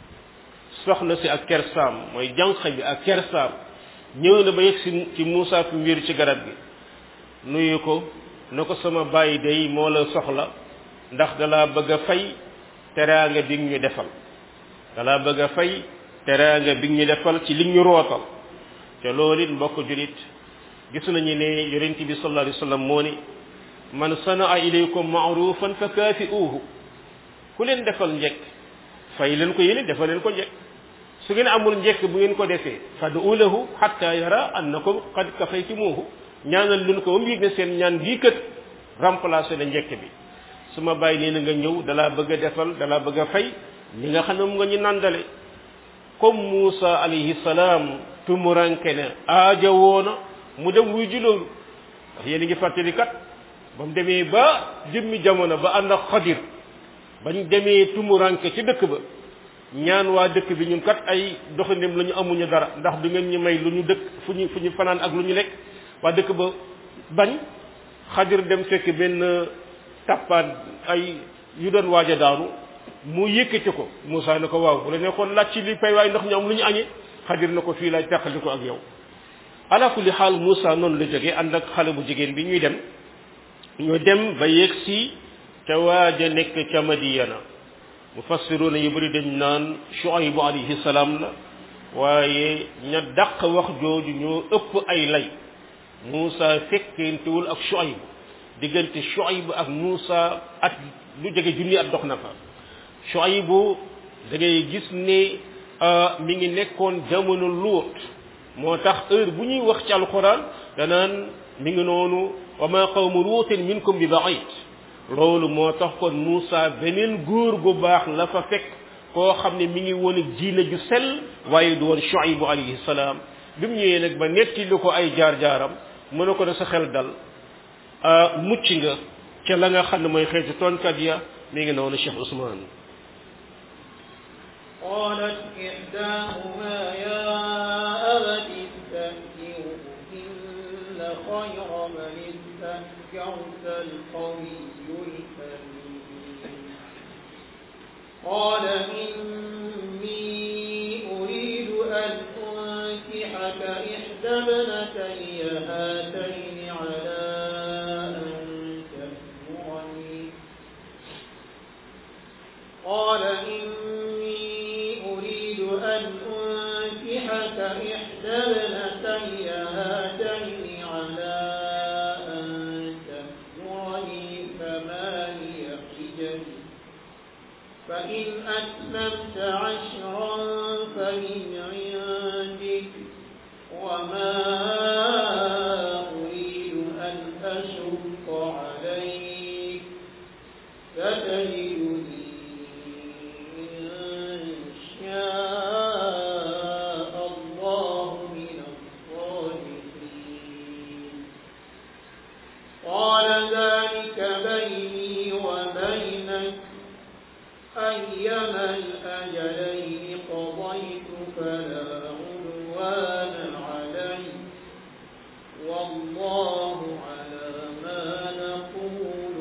soxna si ak kersaam mooy jànq bi ak kersaam ñëw na ba yegg si ci Muusa fi wéeru ci garab gi nuyu ko na ko sama bàyyi day moo la soxla ndax dalaa bëgg a fay teraanga bi ñu defal dalaa bëgg a fay teraanga bi ñu defal ci li ñu rootal te loolu it mbokk julit gis nañu ne yonent bi sallallahu alayhi wa sallam moo ni man sanaa ilaykum maarufan fa kaafi'uuhu ku leen defal njekk fay leen ko yéene defal leen ko njekk su ngeen amul njekk bu ngeen ko defee fad'u lahu hatta yara annakum qad kafaytumuuhu ñaanal leen ko ba mu yëg ne seen ñaan bii kët remplacé na njekk bi su ma bàyyi nee na nga ñëw dalaa bëgg a defal dalaa bëgg a fay li nga xam ne mu nga ñu nandale comme Muusa alayhi salaam tumuranke ne aaja woona mu dem wuy ji loolu ndax yéen a ngi fàttali kat ba mu demee ba jëmmi jamono ba ànd ak xadir bañ demee tumuranke ci dëkk ba ñaan waa dëkk bi ñun kat ay doxandem la ñu amuñu dara ndax du ngeen ñu may lu ñu dëkk fu ñu fu ñu fanaan ak lu ñu lekk waa dëkk ba bañ xadir dem fekk benn tappaat ay yu doon waaj a daanu mu yëkkati ko Moussa ne ko waaw bu la nekkoon laaj ci li pay waay ndax ñu am lu ñu añee xadir na ko fii laay teqali ko ak yow ala kulli xaal Moussa noonu la jógee ànd ak xale bu jigéen bi ñuy dem ñu dem ba yegg si ca waaja nekk ca Madiyana mufassiruuna yu bëri dañ naan Shuaybu alayhi salaam la waaye ña dàq wax jooju ñoo ëpp ay lay Moussa fekkentewul ak Shuaybu diggante Shuaybu ak Moussa at lu jege junni at dox na fa Shuaybu da ngay gis ne mi ngi nekkoon jamono Luut moo tax heure bu ñuy wax ci alquran danaan mi ngi noonu wa ma qawmu luutin minkum bi baid loolu moo tax kon Moussa beneen góor gu baax la fa fekk koo xam ne mi ngi woon ak diine ju sell waaye du woon Shuaybu alayhi salaam bi mu ñëwee nag ba netti lu ko ay jaar-jaaram mu ne ko da sa xel dal mucc nga ca la nga xam ne mooy xeeti toonkat ya mi ngi noonu Cheikh Ousmane قالت إحداهما يا أبت استأجره إن خير من استأجرت القوي الأمين قال إني أريد أن أنكحك إحدى ابنتي هاتين على أن تأجرني قال إني أريد أن أنكحك إحدى ابنتي هاتين على أن تأجرني ثماني حجج فإن أتممت عشرا فمن عندك وما أريد أن أشق عليك ستجدني إن شاء الله من الصالحين قال ذلك بيني وبينك أيما الأجلين قضيت فلا عدوان علي والله على ما نقول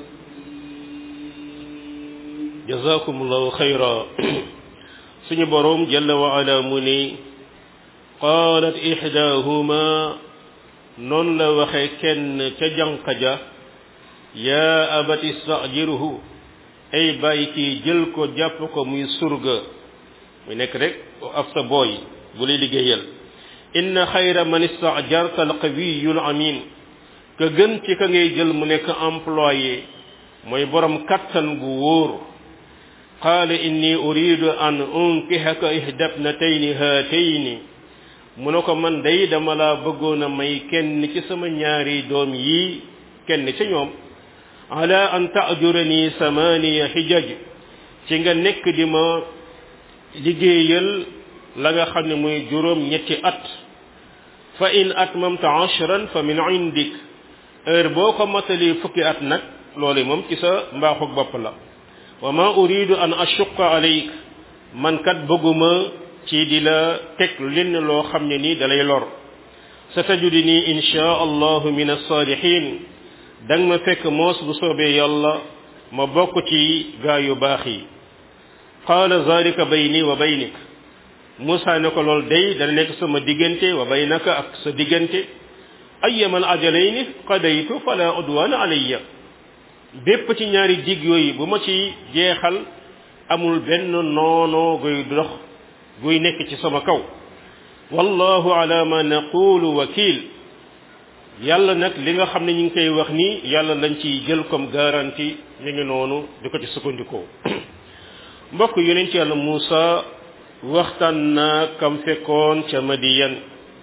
وكيل jazakumullahu xayra suñu boroom jalla wa ala mu ni qaalat ixdaahuma noonu la waxe kenn ca jànq ja yaa abati istajirhu ay bàyyi kii jël ko jàpp ko muy surga muy nekk rek af sa booy bu lay liggéeyal inna xayra man istajarta alqawiyu alamin ka gën ci ka ngay jël mu nekk employé mooy borom kattan gu wóor qaala inni uridu an unkihaka ihdabnatayni haatayni mu ne ko man day dama laa bëggoon a may kenn ci sama ñaari doom yi kenn ci ñoom ala an taajurani samaniya xijaj ci nga nekk di ma liggéeyal la nga xam ne muy juróom ñetti at fa in atmamta ashran fa min indik heure boo ko matalee fukki at nag loolu moom ci sa mbaaxug bopp la wa ma uridu an ashuqa alayk man kat bëgguma ci di la teg lenn loo xam ne nii dalay lor sa tajudini insha allahu min alsaalihin danga ma fekk moos bu soobee yàlla ma bokk ci gaa yu baax yi qaala zalika bayni wa baynik Moussa ne ko loolu day dana nekk sama diggante wa baynaka ak sa diggante ayyamal ajalayni qadaytu fala udwana alayya bépp ci ñaari dig yooyu bu ma ci jeexal amul benn noonoo guy dox guy nekk ci sama kaw wallahu ala ma naqulu wakil yàlla nag li nga xam ne ñu ngi koy wax ni yàlla lañ ciy jël comme garantie ñu ngi noonu di ko ci sukkandikoo mbokk yonent yàlla Muusa waxtaan na kam fekkoon ca Madiyan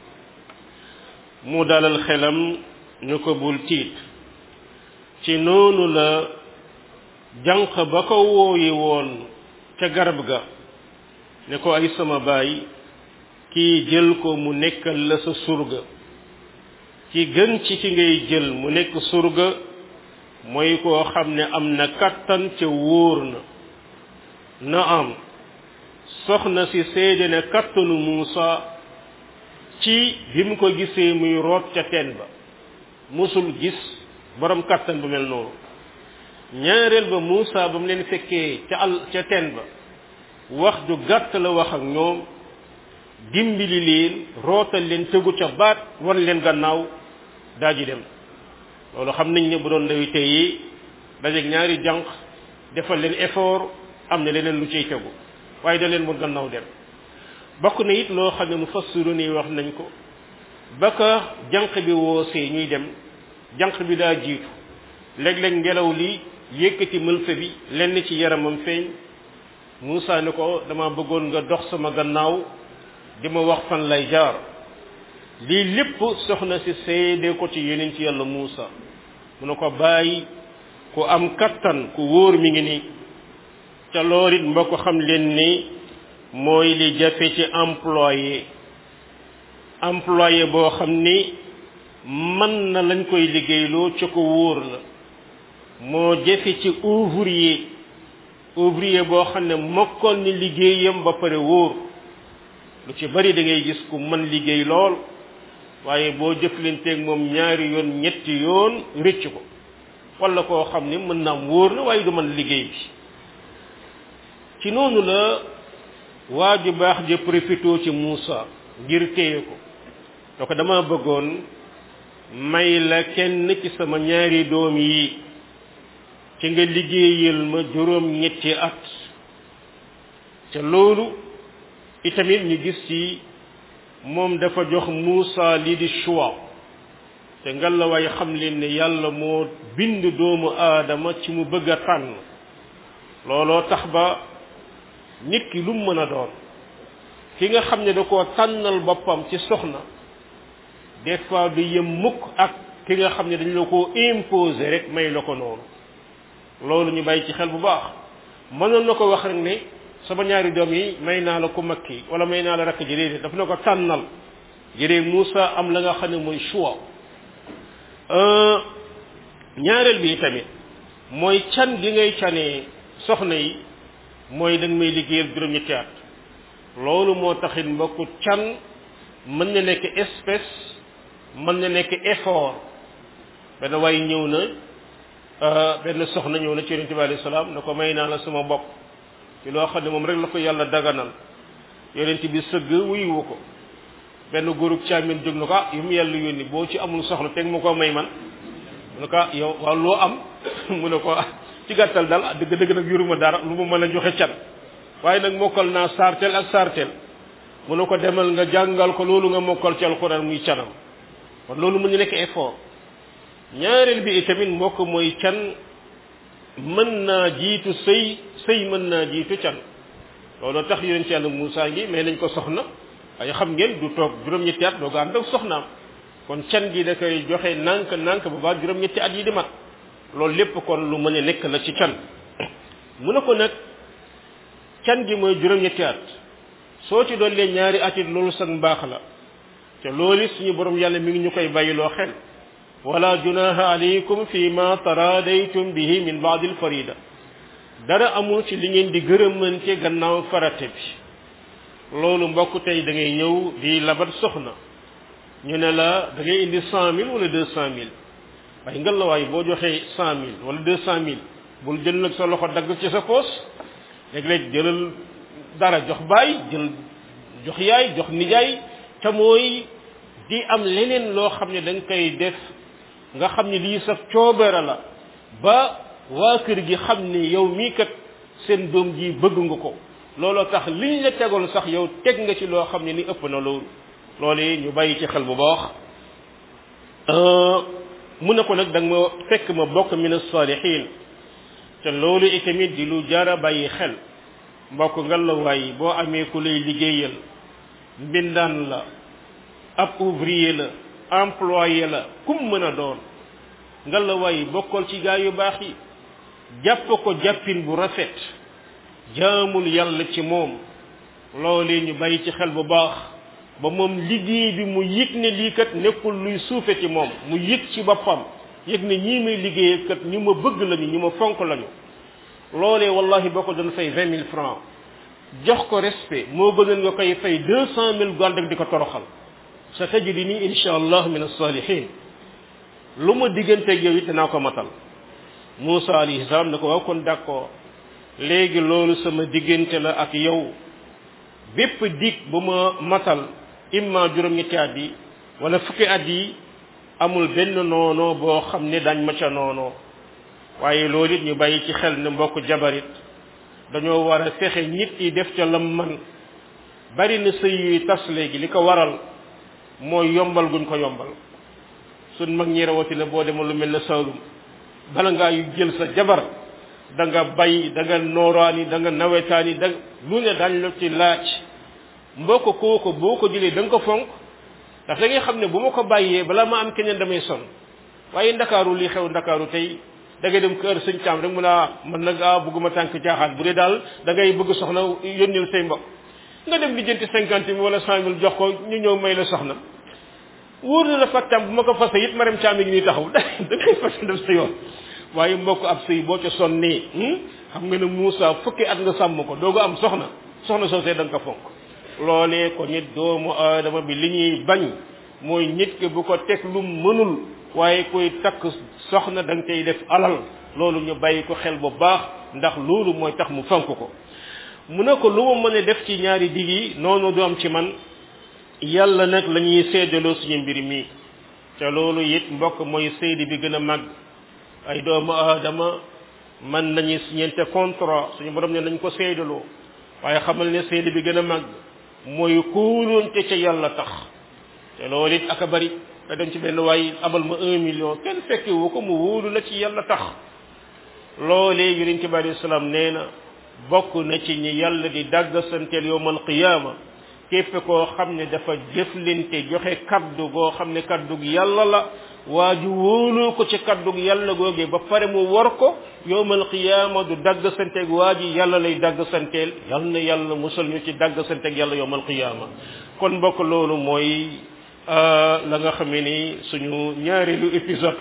mu dalal xelam ñu ko bul tiit ci noonu la jànq ba ko wooyi woon ca garab ga ne ko ay sama baay kii jël ko mu nekkal la sa surga ci gën ci ki ngay jël mu nekk surga mooy koo xam ne am na kattan ca wóor na na am soxna si seede ne kattanu Muusa ci bi mu ko gisee muy root ca teen ba musul gis borom kattan bu mel noonu ñaareel ba Muusa ba mu leen fekkee ca al ca teen ba wax ju gàtt la wax ak ñoom dimbali leen rootal leen tëgu ca baat wan leen gannaaw daa ji dem loolu xam nañ ne bu doon ndawi tey yi dajeeg ñaari jànq defal leen effort am na leneen lu ciy tegu waaye da leen mu gannaaw dem bokk na it loo xam ne mu fassiru nii wax nañ ko ba ka jànq bi woosee ñuy dem jànq bi daa jiitu léeg-léeg ngelaw li yëkkati mëlfa bi lenn ci yaramam feeñ Muusa ne ko dama bëggoon nga dox sama gannaaw di ma wax fan lay jaar lii lépp soxna si seede ko ci yeneen ci yàlla Muusa mu ne ko bàyyi ku am kattan ku wóor mi ngi nii ca loolu it mbokk xam leen ni mooy li jafe ci employé employé boo xam ni mën na lañ koy liggéeyloo ca ko wóor la moo jafe ci ouvrier ouvrier boo xam ne mokkoon ni liggéeyam ba pare wóor lu ci bari da ngay gis ku mën liggéey lool waaye boo jëflanteeg moom ñaari yoon ñetti yoon rëcc ko wala koo xam ni mën naam wóor na waaye du mën liggéey bi ci noonu la waa ju baax ja profité ci Muusa ngir téye ko to ko dama bëggoon may la kenn ci sama ñaari doom yi ci nga liggéeyal ma juróom ñetti at ca loolu itamit ñu gis ci moom dafa jox Muusa lii di choix te ngalawaay xam leen ne yàlla moo bind doomu aadama ci mu bëgg a tànn looloo tax ba nit ki lu mu mën a doon ki nga xam ne da koo tànnal boppam ci soxna des fois du yem mukk ak ki nga xam ne dañ la koo imposer rek may la ko noonu loolu ñu bàyyi ci xel bu baax mënoon na ko wax rek ne sama ñaari doom yi may naa la ko makki wala may naa la rakk ji déedéet daf na ko tànnal jëree Moussa am la nga xam ne mooy choix ñaareel bi tamit mooy can gi ngay canee soxna yi mooy da nga may liggéeyal juróom-ñetti at loolu moo taxit mbokku can mën na nekk espèce mën na nekk effort benn waay ñëw na benn soxna ñëw na ci yonente bi alayhi salaam ne ko may naa la sama bopp ci loo xam ne moom rek la ko yàlla daganal yonente bi sëgg wuyuwu ko benn góorub caamin jóg na ko ah yu mu yàlla yónni boo ci amul soxla teg mu ko may man mu ne ko ah yow waaw loo am mu ne ko ci gàttal daal dëgg dëgg nag yoruma dara lu ma mën a joxe can waaye nag mokkal naa saarteel ak saarteel mu ne ko demal nga jàngal ko loolu nga mokkal ci alxuraan muy canam kon loolu mu ñu nekk effort ñaareel bi itamit mbokk mooy can mën naa jiitu sëy sëy mën naa jiitu can loolu tax yonent ci yàlla Muusaa ngi mais nañ ko soxna waaye xam ngeen du toog juróom-ñetti at doo ko ànd ak soxnaam kon can gi da koy joxe nànk nànk ba ba juróom-ñetti at yi di mat loolu lépp kon lu mën a nekk la ci can mu ne ko nag can gi mooy juróom-ñetti at soo ci dollee ñaari at it loolu sax mbaax la te loolu suñu borom yàlla mi ngi ñu koy bàyyiloo xel wala junaha alaykum fi ma taradaytum bihi min baadil farida dara amul ci li ngeen di gërëmante gannaaw farate bi loolu mbokk tey da ngay ñëw di labat soxna ñu ne la da ngay indi cent mille wala deux cent mille waaye ngal la waaye boo joxee cent mille wala deux cent mille bul jël nag sa loxo dagg ci sa poos léeg-léeg jëlal dara jox baay jël jox yaay jox nijaay te mooy di am leneen loo xam ne da nga koy def nga xam ne lii sa coobere la ba waa kër gi xam ne yow mii kat seen doom ji bëgg nga ko looloo tax liñ la tegoon sax yow teg nga ci loo xam ne ni ëpp na loolu loolu ñu bàyyi ci xel bu baax mu ne ko nag da nga ma fekk ma bokk min as-salihin te loolu itamit di lu jara bàyyi xel mbokk nga la waay boo amee ku lay liggéeyal mbindaan la ab ouvrier la employé la kum mën a doon nga la waay bokkal ci gaa yu baax yi jàpp ko jàppin bu rafet jaamul yàlla ci moom loolee ñu bàyyi ci xel bu baax ba moom liggéey bi mu yëg ne lii kat nekkul luy suufe ci moom mu yëg ci boppam yëg ne ñii may liggéeyee kat ñu ma bëgg lañu ñu ma fonk lañu loolee wallahi boo ko doon fay vingt mille francs jox ko respect moo gënoon nga koy fay deux cent mille gànd ak di ko toroxal sa tajidi nii insha allah min as-salihin lu ma digganteeg yow it danaa ko matal Moussa alayhi salaam ne ko waaw kon d'accord léegi loolu sama diggante la ak yow bépp dig bu ma matal imma juróom-ñetti at yi wala fukki at yi amul benn noonoo boo xam ne dañ ma ca noonoo waaye loolu it ñu bàyyi ci xel ne mbokk jabarit dañoo war a fexe nit yi def ca lam man bari na sëy yuy tas léegi li ko waral mooy yombal guñ ko yombal suñ mag ñi rawatina boo demoon lu mel ne Saalum bala ngaa yu jël sa jabar da nga bay da nga nooraani da nga nawetaani da lu ne dañ la ci laaj mbokk kooku boo ko jëlee da nga ko fonk ndax da ngay xam ne bu ma ko bàyyee balaa ma am keneen damay son waaye ndakaaru li xew ndakaaru tey da ngay dem kër sëñ caam rek mu naa man nag ah bëgguma tànk caaxaan bu dee daal da ngay bëgg soxna yónnil say mbokk nga dem lijjanti cinquante mille wala cent mille jox ko ñu ñëw may la soxna wóor na la fattam bu ma ko fase it maram caam yi ngi nii taxaw da ngay fase def sa yoon waaye mbokk ab sëy boo ca sonnee xam nga ne Moussa fukki at nga sàmm ko doo ko am soxna soxna soosee da nga ko fonk loolee ko nit doomu aadama bi li ñuy bañ mooy nit ki bu ko teg lu mënul waaye koy takk soxna da nga koy def alal loolu ñu bàyyi ko xel bu baax ndax loolu mooy tax mu fonk ko mu ne ko lu ma mën a def ci ñaari dig yi noonu du am ci man yàlla nag la ñuy seedaloo suñu mbir mi te loolu it mbokk mooy seedi bi gën a màgg ay doomu aadama man nañu signente contrat suñu borom ne nañ ko seedaloo waaye xamal ne seedi bi gën a màgg mooy kóolonte ca yàlla tax te loolu it aka bari nga dem ci benn waay abal ma un million kenn fekke wu ko mu wóolu la ci yàlla tax loolee yonent bi alayhi salaam nee na bokk na ci ñi yàlla di dàgg santeel yowmal qiyaama képp koo xam ne dafa jëflante joxe kaddu goo xam ne kaddu yàlla la waa ju wóoloo ko ci kaddu yàlla googee ba pare mu war ko yowmal qiyaama du dagg santeeg waa ji yàlla lay dagg santeel yal na yàlla musal ñu ci dagg santeeg yàlla yowmal qiyaama kon mbokk loolu mooy la nga xamee ni suñu ñaareelu épisode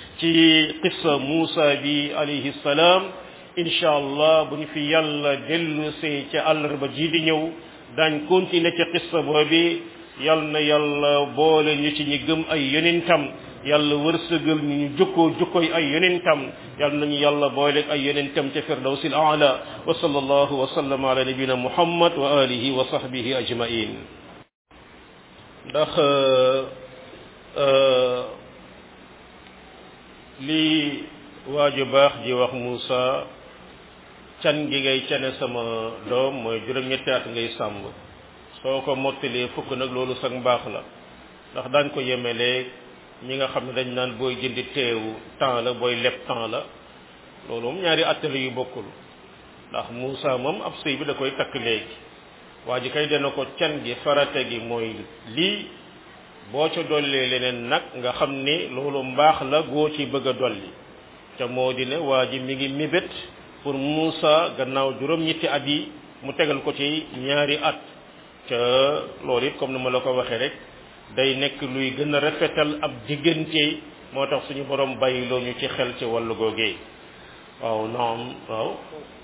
ci qissa Muusa bi alayhi salaam incha allah bu ñu fi yàlla dellu see ca àllarba ji di ñëw daañ continuer ca qissa boobi yal na yàlla boole ñu ci ñi gëm ay yonentam yàlla wërsëgal ñu ñu jukkoo jukkooy ay yonentam yal nañu yàlla boole ay yonentam ca firdawsil aala wa sallallahu wa sallama ala nabina muhammad wa alihi wa sahbihi ajmain ndax lii waaju baax ji wax Muusa can gi ngay cane sama doom mooy juróom-ñetti at ngay sàmb soo ko mottalee fukk nag loolu sax mbaax la ndax daañ ko yemelee ñi nga xam ne dañ naan booy jëndi teewu temps la booy leb temps la loolu moom ñaari attale yu bokkul ndax Muusa moom ab sëy bi da koy takk léegi waa ji kay dana ko can gi farate gi mooy lii boo ca dollee leneen nag nga xam ne loolu mbaax la goo ci bëgg a dolli te moo di ne waa ji mi ngi mébét pour Muusa gannaaw juróom-ñetti at yi mu tegal ko ci ñaari at ca loolu it comme ni ma la ko waxee rek day nekk luy gën a rafetal ab diggante moo tax suñu borom bàyyi loo ñu ci xel ci wàllu googee waaw naam waaw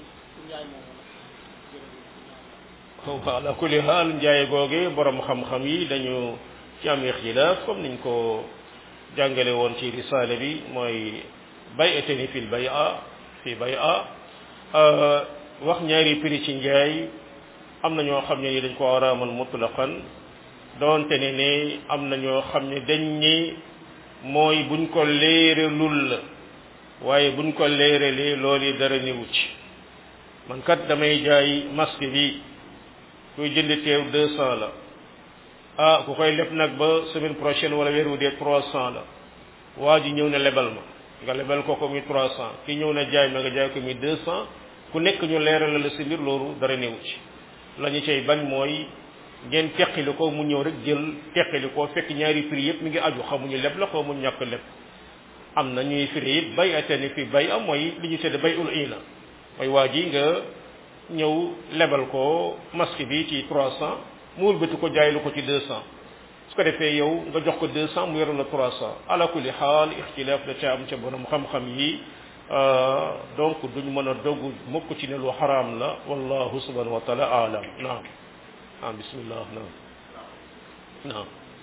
ala kulli haal njaay googee borom xam-xam yi dañu ci am ixtilaaf comme niñ ko jàngale woon ci risaale bi mooy bay'atani fil bay'a fi bay'a wax ñaari prix ci njaay am na ñoo xam ne ni dañ ko araamal mutlaqan doonte ne ne am na ñoo xam ne dañ ni mooy buñ ko léeralul la waaye buñ ko léeralee loolu dara niwu ci man kat damay jaay masque bi kuy jënd teew deux cent la ah ku koy leb nag ba semaine prochaine wala weer wu dee trois cent la waa ji ñëw na lebal ma nga lebal ko ko muy trois cent ki ñëw na jaay ma nga jaay ko muy deux cent ku nekk ñu leeral la si mbir loolu dara néew ci la ñu cay bañ mooy ngeen teqali ko mu ñëw rek jël teqali ko fekk ñaari prix yëpp mi ngi aju xamuñu leb la xaw mu ñàkk leb am na ñuy firi it bay atani fi bay am mooy li ñu tudde bay ul ina mooy waa ji nga ñëw lebal ko masque bi ci trois cent mu wëlbati ko jaay lu ko ci deux cent su ko defee yow nga jox ko deux cent mu yore la trois cent ala kulli xaal ixtilaaf da ca am ca borom xam-xam yi donc duñ mën a dogg mukk ci ne lu xaraam la wallahu subhanahu wa taala alam naam ah bismillah naam naam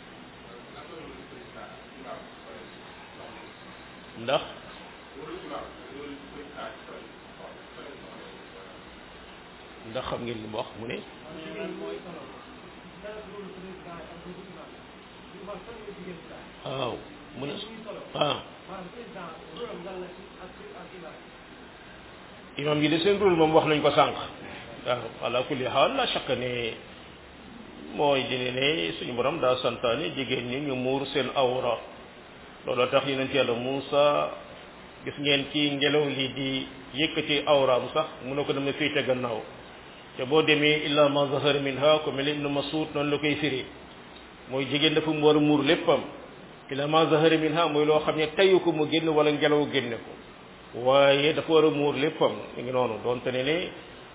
ndax ndax xam ngeen lu mu wax mu ne waaw mu ne ah imam yi de seen rôle moom wax nañ ko sànq waaw ala kulli xaal la chaque ne mooy dine ne suñu borom daa santaane jigéen ñi ñu muur seen awra looloo tax yonent yàlla Muusa gis ngeen ci ngelaw li di yëkkati awraam sax mu ne ko dama féete gannaaw te boo demee illa ma zahara minha ko mel ibnu Mas'ud noonu la koy firi mooy jigéen dafa mu war a muur léppam illa ma zahara minha mooy loo xam ne tayu ko mu génn wala ngelaw génne ko waaye dafa war a muur léppam mi ngi noonu doonte ne ne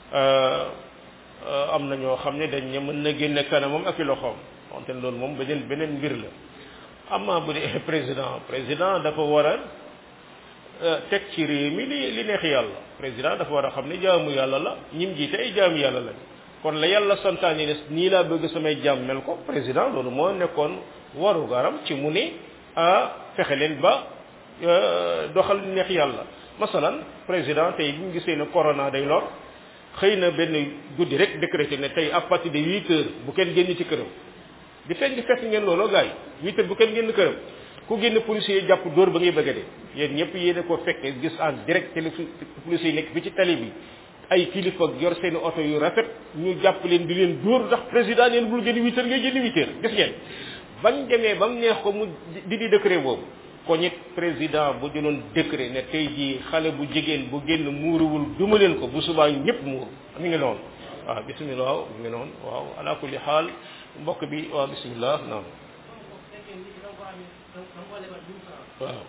am na ñoo xam ne dañ ne mën na génne kanamam ak i loxoom doonte ne loolu moom beneen beneen mbir la amma bu dee président président dafa war a teg ci réew mi li li neex yàlla président dafa war a xam ne jaamu yàlla la ñim jiite ay jaamu yàlla la kon la yàlla santaane ne nii laa bëgg samay jaam mel ko président loolu moo nekkoon waru garam ci mu ne ah fexe leen ba doxal li neex yàlla masalan président tey bi ñu gisee ne corona day lor xëy na benn guddi rek décrété ne tey à partir de huit heures bu kenn génn ci këram di fekk fekk ngeen looloo gars yi huit heures bu kenn génn këram ku génn policier yi jàpp dóor ba ngay bëgg a dee yéen ñëpp yéen ko fekkee gis en direct télé policier yi nekk bi ci tali bi ay kilifa yor seen oto yu rafet ñu jàpp leen di leen dóor ndax président neen bul génn huit heures ngay génn huit heures gis ngeen bañ demee ba mu neex ko mu di di décret boobu ko ñit président bu jëloon décret ne tey jii xale bu jigéen bu génn muuruwul duma leen ko bu subaa ñëpp muur mi ngi noonu waaw bismillah waaw mi ngi noonu waaw ala kulli xaal mbokk bi waaw bismillah naam waaw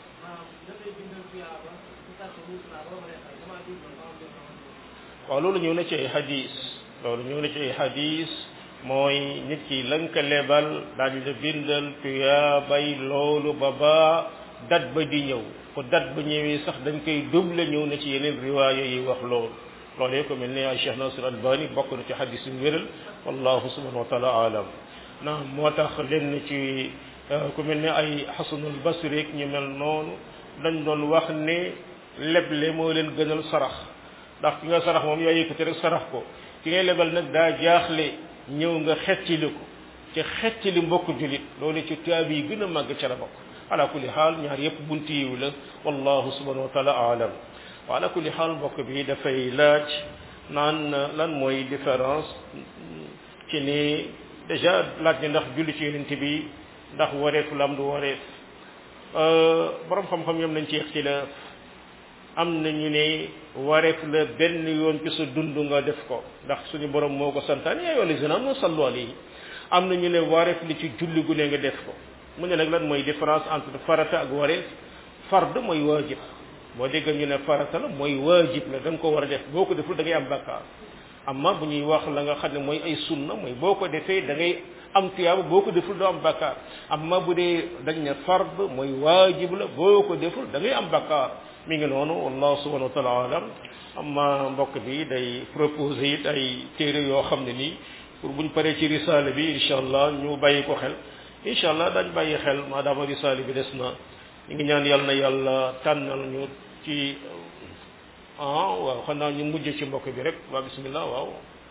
waaw loolu ñëw na ci ay hadis loolu ñëw na ci ay hadis mooy nit ki lañ ko lebal daañu la bindal tuyaabay loolu ba ba dat ba di ñëw ko dat ba ñëwee sax dañ koy double ñëw na ci yeneen riwaaya yi wax loolu loolee ko mel ne ay Cheikh Nasir Albani bokk na ci hadis yu wéral wallahu subhanahu wa taala alam naam moo tax lenn ci ku mel ne ay xasanul basri ak ñu mel noonu dañ doon wax ne leble moo leen gënal sarax ndax ki nga sarax moom yaa yëkkati rek sarax ko ki ngay lebal nag daa jaaxle ñëw nga xettili ko ci xettili mbokk julit loolu ci tuyaab yi gën a màgg ca la bokk ala kulli xaal ñaar yëpp bunti yiw la wallahu subhanahu wa taala aalam wa ala kulli xaal mbokk bi dafay laaj naan lan mooy différence ci ni déjà laaj ni ndax julli ci yonent bi ndax wareef la am du wareef borom xam-xam yam nañ ci ixtilaaf am na ñu ne wareef la benn yoon ci sa dund nga def ko ndax suñu borom moo ko santaane yaa yoon zina am sallu alayhi am na ñu ne wareef li ci julli gu ne nga def ko mu ne nag lan mooy différence entre farata ak wareef fard mooy waajib boo dégg ñu ne farata la mooy waajib la da nga ko war a def boo ko deful da ngay am bakkaar amma bu ñuy wax la nga xam ne mooy ay sunna mooy boo ko defee da ngay am tuyaaba boo ko deful doo am bakkaar amma bu dee dañ ne fard mooy waajib la boo ko deful da ngay am bakkaar mi ngi noonu wallahu subhanahu wa taala alam amma mbokk bi day proposé it ay téere yoo xam ne nii pour buñ paree ci risaale bi incha allah ñu bàyyi ko xel incha allah dañ bàyyi xel maadaama risaale bi des na ñu ngi ñaan yàlla na yàlla tànnal ñu ci ah waaw xanaa ñu mujj ci mbokk bi rek waa bismillah waaw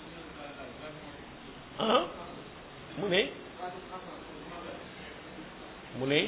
ah mu ne mu ne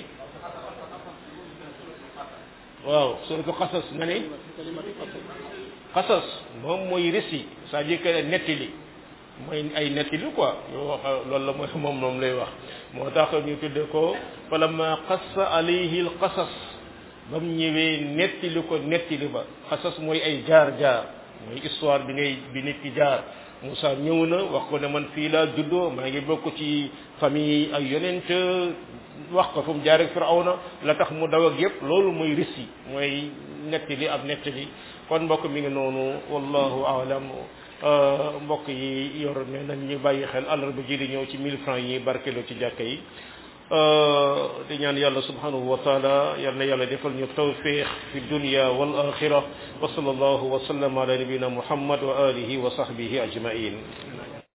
waaw suratu xasas nga ne xasas moom mooy récit c'est-à-dire que nettali mooy ay nettali quoi yoo wax loolu la mooy moom moom lay wax moo tax ñu tudde ko falamma qassa alayhi al qasas ba mu ñëwee nettali ko nettali ba xasas mooy ay jaar-jaar mooy histoire bi ngay bi nit ki jaar Moussa ñëw na wax ko ne man fii laa juddoo maa ngi bokk ci famille ay yonent wax ko fu mu jaar ak Firawna la tax mu daw ak yëpp loolu mooy récit mooy nettali ab nettali kon mbokk mi ngi noonu wallahu aalam mbokk yi yor ne nañ ñu bàyyi xel àllarba ji di ñëw ci 1000 francs yi barkelo ci jàkka yi di ñaan yàlla subhanahu wa taala yal na yàlla defal ñu tawfiq fi dunya wal axira wa sallallahu wa sallam ala nabina muhammad wa alihi wa sahbihi ajmain